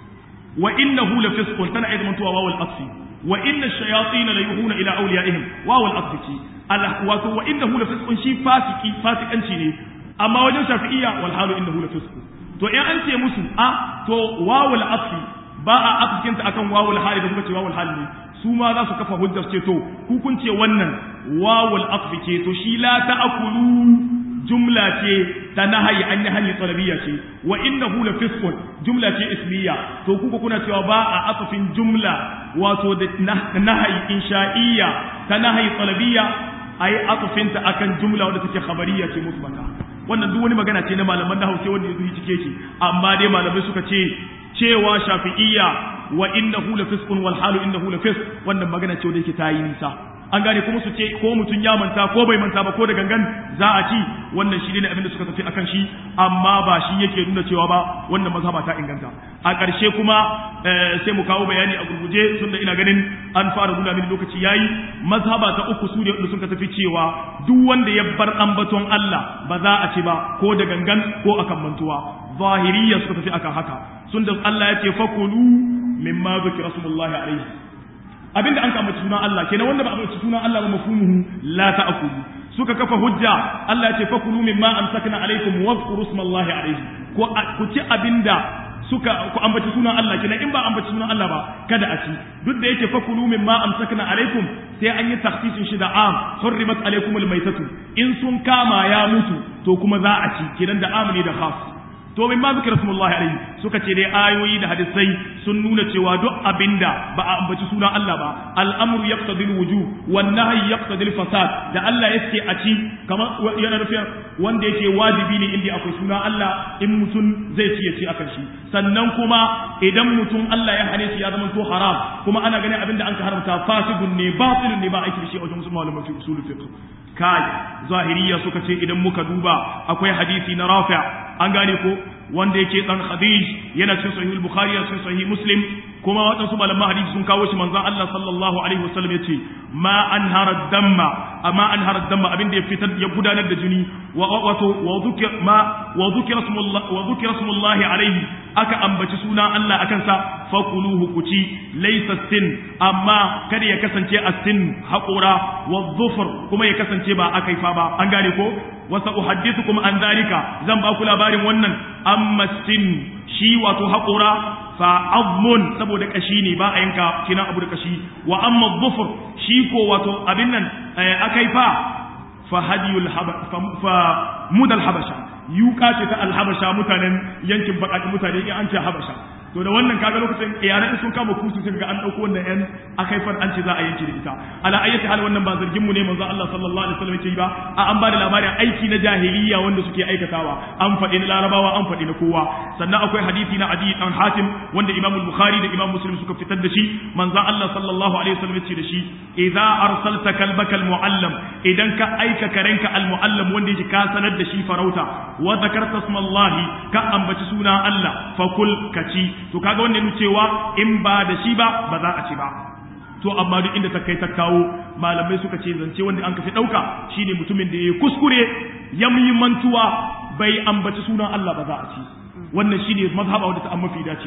Speaker 1: wa innahu la fisqun tana iya zamantowa wawul asfi wa inna shayatin la yuhuna ila awliyaihim wawul asfi wato wa innahu la fisqun shi fasiki fasikanci ne amma wajen shafi'iyya wal halu innahu la fisqun to in an ce musu a to wawul asfi ba a afkinta akan wawul hali da kuka ce wawul hali ne su ma za su kafa hujjar ce to ku kun ce wannan wawul asfi ce to shi la ta'kulu jumla ce ta nahayi an yi hanyar talabiyya ce wa innahu la fisqun jumla ce ismiya to kuka kuna cewa ba a asafin jumla wato da nahayi insha'iyya ta nahayi talabiyya ayi asafinta akan jumla wadda take khabariya ce musbata wannan duk wani magana ce na malaman nahwu sai wanda yazo cike shi amma dai malamai suka ce cewa shafi'iyya wa innahu la fisqun wal halu innahu la fisq wannan magana ce wanda yake tayi nisa an gane kuma su ce ko mutum ya manta ko bai manta ba ko da gangan za a ci wannan shi ne abin da suka tafi akan shi amma ba shi yake nuna cewa ba wannan mazhaba ta inganta a ƙarshe kuma sai mu kawo bayani a gurguje tunda ina ganin an fara nuna mini lokaci yayi mazhaba ta uku su ne wanda suka tafi cewa duk wanda ya bar ambaton Allah ba za a ci ba ko da gangan ko akan mantuwa zahiriyya suka tafi akan haka sun da Allah ya ce fakulu mimma zikra rasulullahi alaihi abinda an kama sunan Allah kenan wanda ba a bace sunan Allah ba mafhumuhu la ta'kulu suka kafa hujja Allah ya ce fakulu mimma amsakna alaikum wazkuru smallahi alaihi ko ku ci abinda suka ku ambaci sunan Allah kenan in ba ambaci sunan Allah ba kada a ci duk da yake fakulu mimma amsakna alaikum sai an yi takhsisin shi da am hurrimat alaikum almaytatu in sun kama ya mutu to kuma za a ci kenan da amni da khas to min ma zikra rasulullahi alaihi suka ce dai ayoyi da hadisai sun nuna cewa duk abinda ba a ambaci sunan Allah ba al'amru yaqtadi al-wujub wan nahyi yaqtadi al-fasad da Allah yake a ci kamar yana nufin wanda yake wajibi ne inda akwai sunan Allah in mutum zai ci ya ci akan shi sannan kuma idan mutum Allah ya hane shi ya zama to haram kuma ana ganin abinda an ka haramta fasidun ne batilun ne ba aiki da shi a wajen musulman malaman fi usul fiqh kai zahiriya suka ce idan muka duba akwai hadisi na rafi' an gane ko wanda yake dan khadij yana cikin sahih bukhari yana cikin sahih muslim kuma waɗansu malaman hadisi sun kawo shi manzon Allah sallallahu alaihi wasallam yace ma anhara damma amma anhara damma abin da ya fitar ya gudanar da jini wa wato wa dhukira ma wa dhukira smullah wa dhukira smullah alaihi aka ambaci sunan Allah akan sa fakuluhu kuci laysa sin amma kada ya kasance as-sin haƙura wa dhufr kuma ya kasance ba akai fa ba an gane ko wasa uhaddithukum an zalika zan ba ku labarin wannan amma sin shi wato haƙura fa azmun saboda kashi ne ba a yanka kina abu da kashi wa amma dhufr shi ko wato abin nan akai fa fa hadiyul fa mudal habasha yuka ce ta alhabasha mutanen yankin bakakin mutane in an ce habasha to da wannan kaga lokacin yaran sun kama kusu sai ga an dauko wannan yan akaifar an ce za a yanke da ita ala ayyati hal wannan ba zargin mu ne manzo Allah sallallahu alaihi wasallam yake ba a an bada labarin aiki na jahiliya wanda suke aikatawa an faɗi na larabawa an faɗi na kowa sannan akwai hadisi na adi dan hatim wanda imam bukhari da imam muslim suka fitar da shi manzo Allah sallallahu alaihi wasallam yace da shi idza arsalta kalbaka almuallam idan ka aika karenka almuallam wanda yake ka sanar da shi farauta wa zakarta smallahi ka ambaci suna Allah fakul kaci to kaga wannan cewa in ba da shi ba ba za a ci ba to amma duk inda ta kai ta kawo malamai suka ce zance wanda an kafi dauka shine mutumin da yayi kuskure ya yi mantuwa bai ambaci sunan Allah ba za a ci wannan shine mazhaba wanda ta amma fi dacewa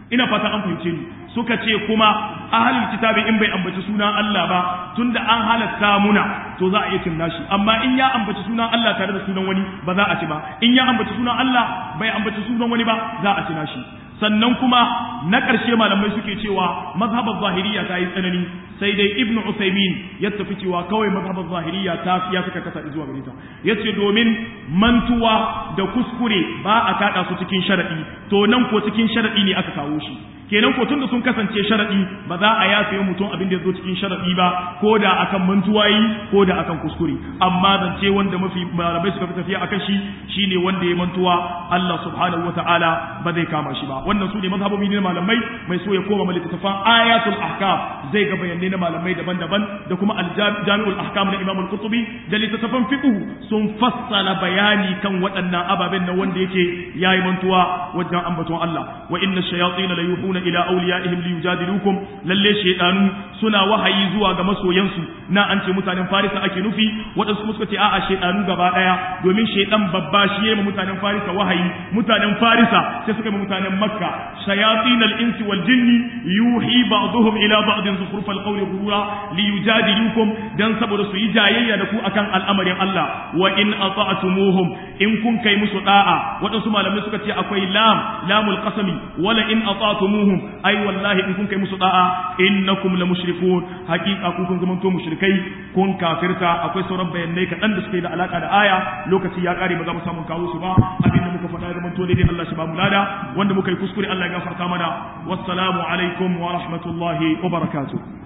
Speaker 1: ina fata an fahimce ni suka ce kuma ahlul kitabi in bai ambaci sunan Allah ba tunda an halatta muna to za a iya cin nashi amma in ya ambaci sunan Allah tare da sunan wani ba za a ci ba in ya ambaci sunan Allah bai ambaci sunan wani ba za a ci nashi sannan kuma na ƙarshe malamai suke cewa mazhabar zahiriya ta yi tsanani sai dai ibnu usaimin ya tafi cewa kawai mazhabar zahiriya ta ya suka kasa zuwa gare ta yace domin mantuwa da kuskure ba a kada su cikin sharadi to nan ko cikin sharadi ne aka kawo shi kenan ko tunda sun kasance sharadi ba za a yafe mutum abin da ya zo cikin sharadi ba ko da akan mantuwa yi ko da akan kuskure amma zance wanda mafi malamai suka fi tafiya akan shi shine wanda ya mantuwa Allah subhanahu wataala ba zai kama shi ba wannan su ne mazhabobi ne malamai mai so ya koma littattafan ayatul ahkam zai ga bayanai na malamai daban-daban da kuma aljami'ul ahkam na imam al-qurtubi da littattafan fiqh sun fassala bayani kan waɗannan ababen nan wanda yake yayi mantuwa wajen ambaton Allah wa inna shayatin la yuhuna ila awliyaihim liyujadilukum lalle shaydanu suna wahayi zuwa ga masoyansu na an ce mutanen farisa ake nufi waɗansu kuma suka ce a'a shaydanu gaba daya domin shaydan babba shi yayi mutanen farisa wahayi mutanen farisa sai suka yi mutanen makka shayatin al-insi wal jinni yuhi ba'dhum ila ba'd zukhruf al-qawl ghurura liyujadilukum dan saboda su yi jayayya da ku akan al'amarin Allah wa in ata'tumuhum in kun kai musu da'a waɗansu malamai suka ce akwai lam lamul qasami wala in ata'tumuhum ai wallahi in kun kai musu da'a innakum la mushrikun haqiqa ku kun zamanto mushrikai kun kafirta akwai sauran bayanai kaɗan da suke da alaka da aya lokaci ya kare ba za mu samu kawo su ba abinda muka faɗa ya zamanto daidai Allah shi ba mu lada wanda muka yi kuskure Allah ya gafarta mana wassalamu alaikum wa rahmatullahi wa barakatuh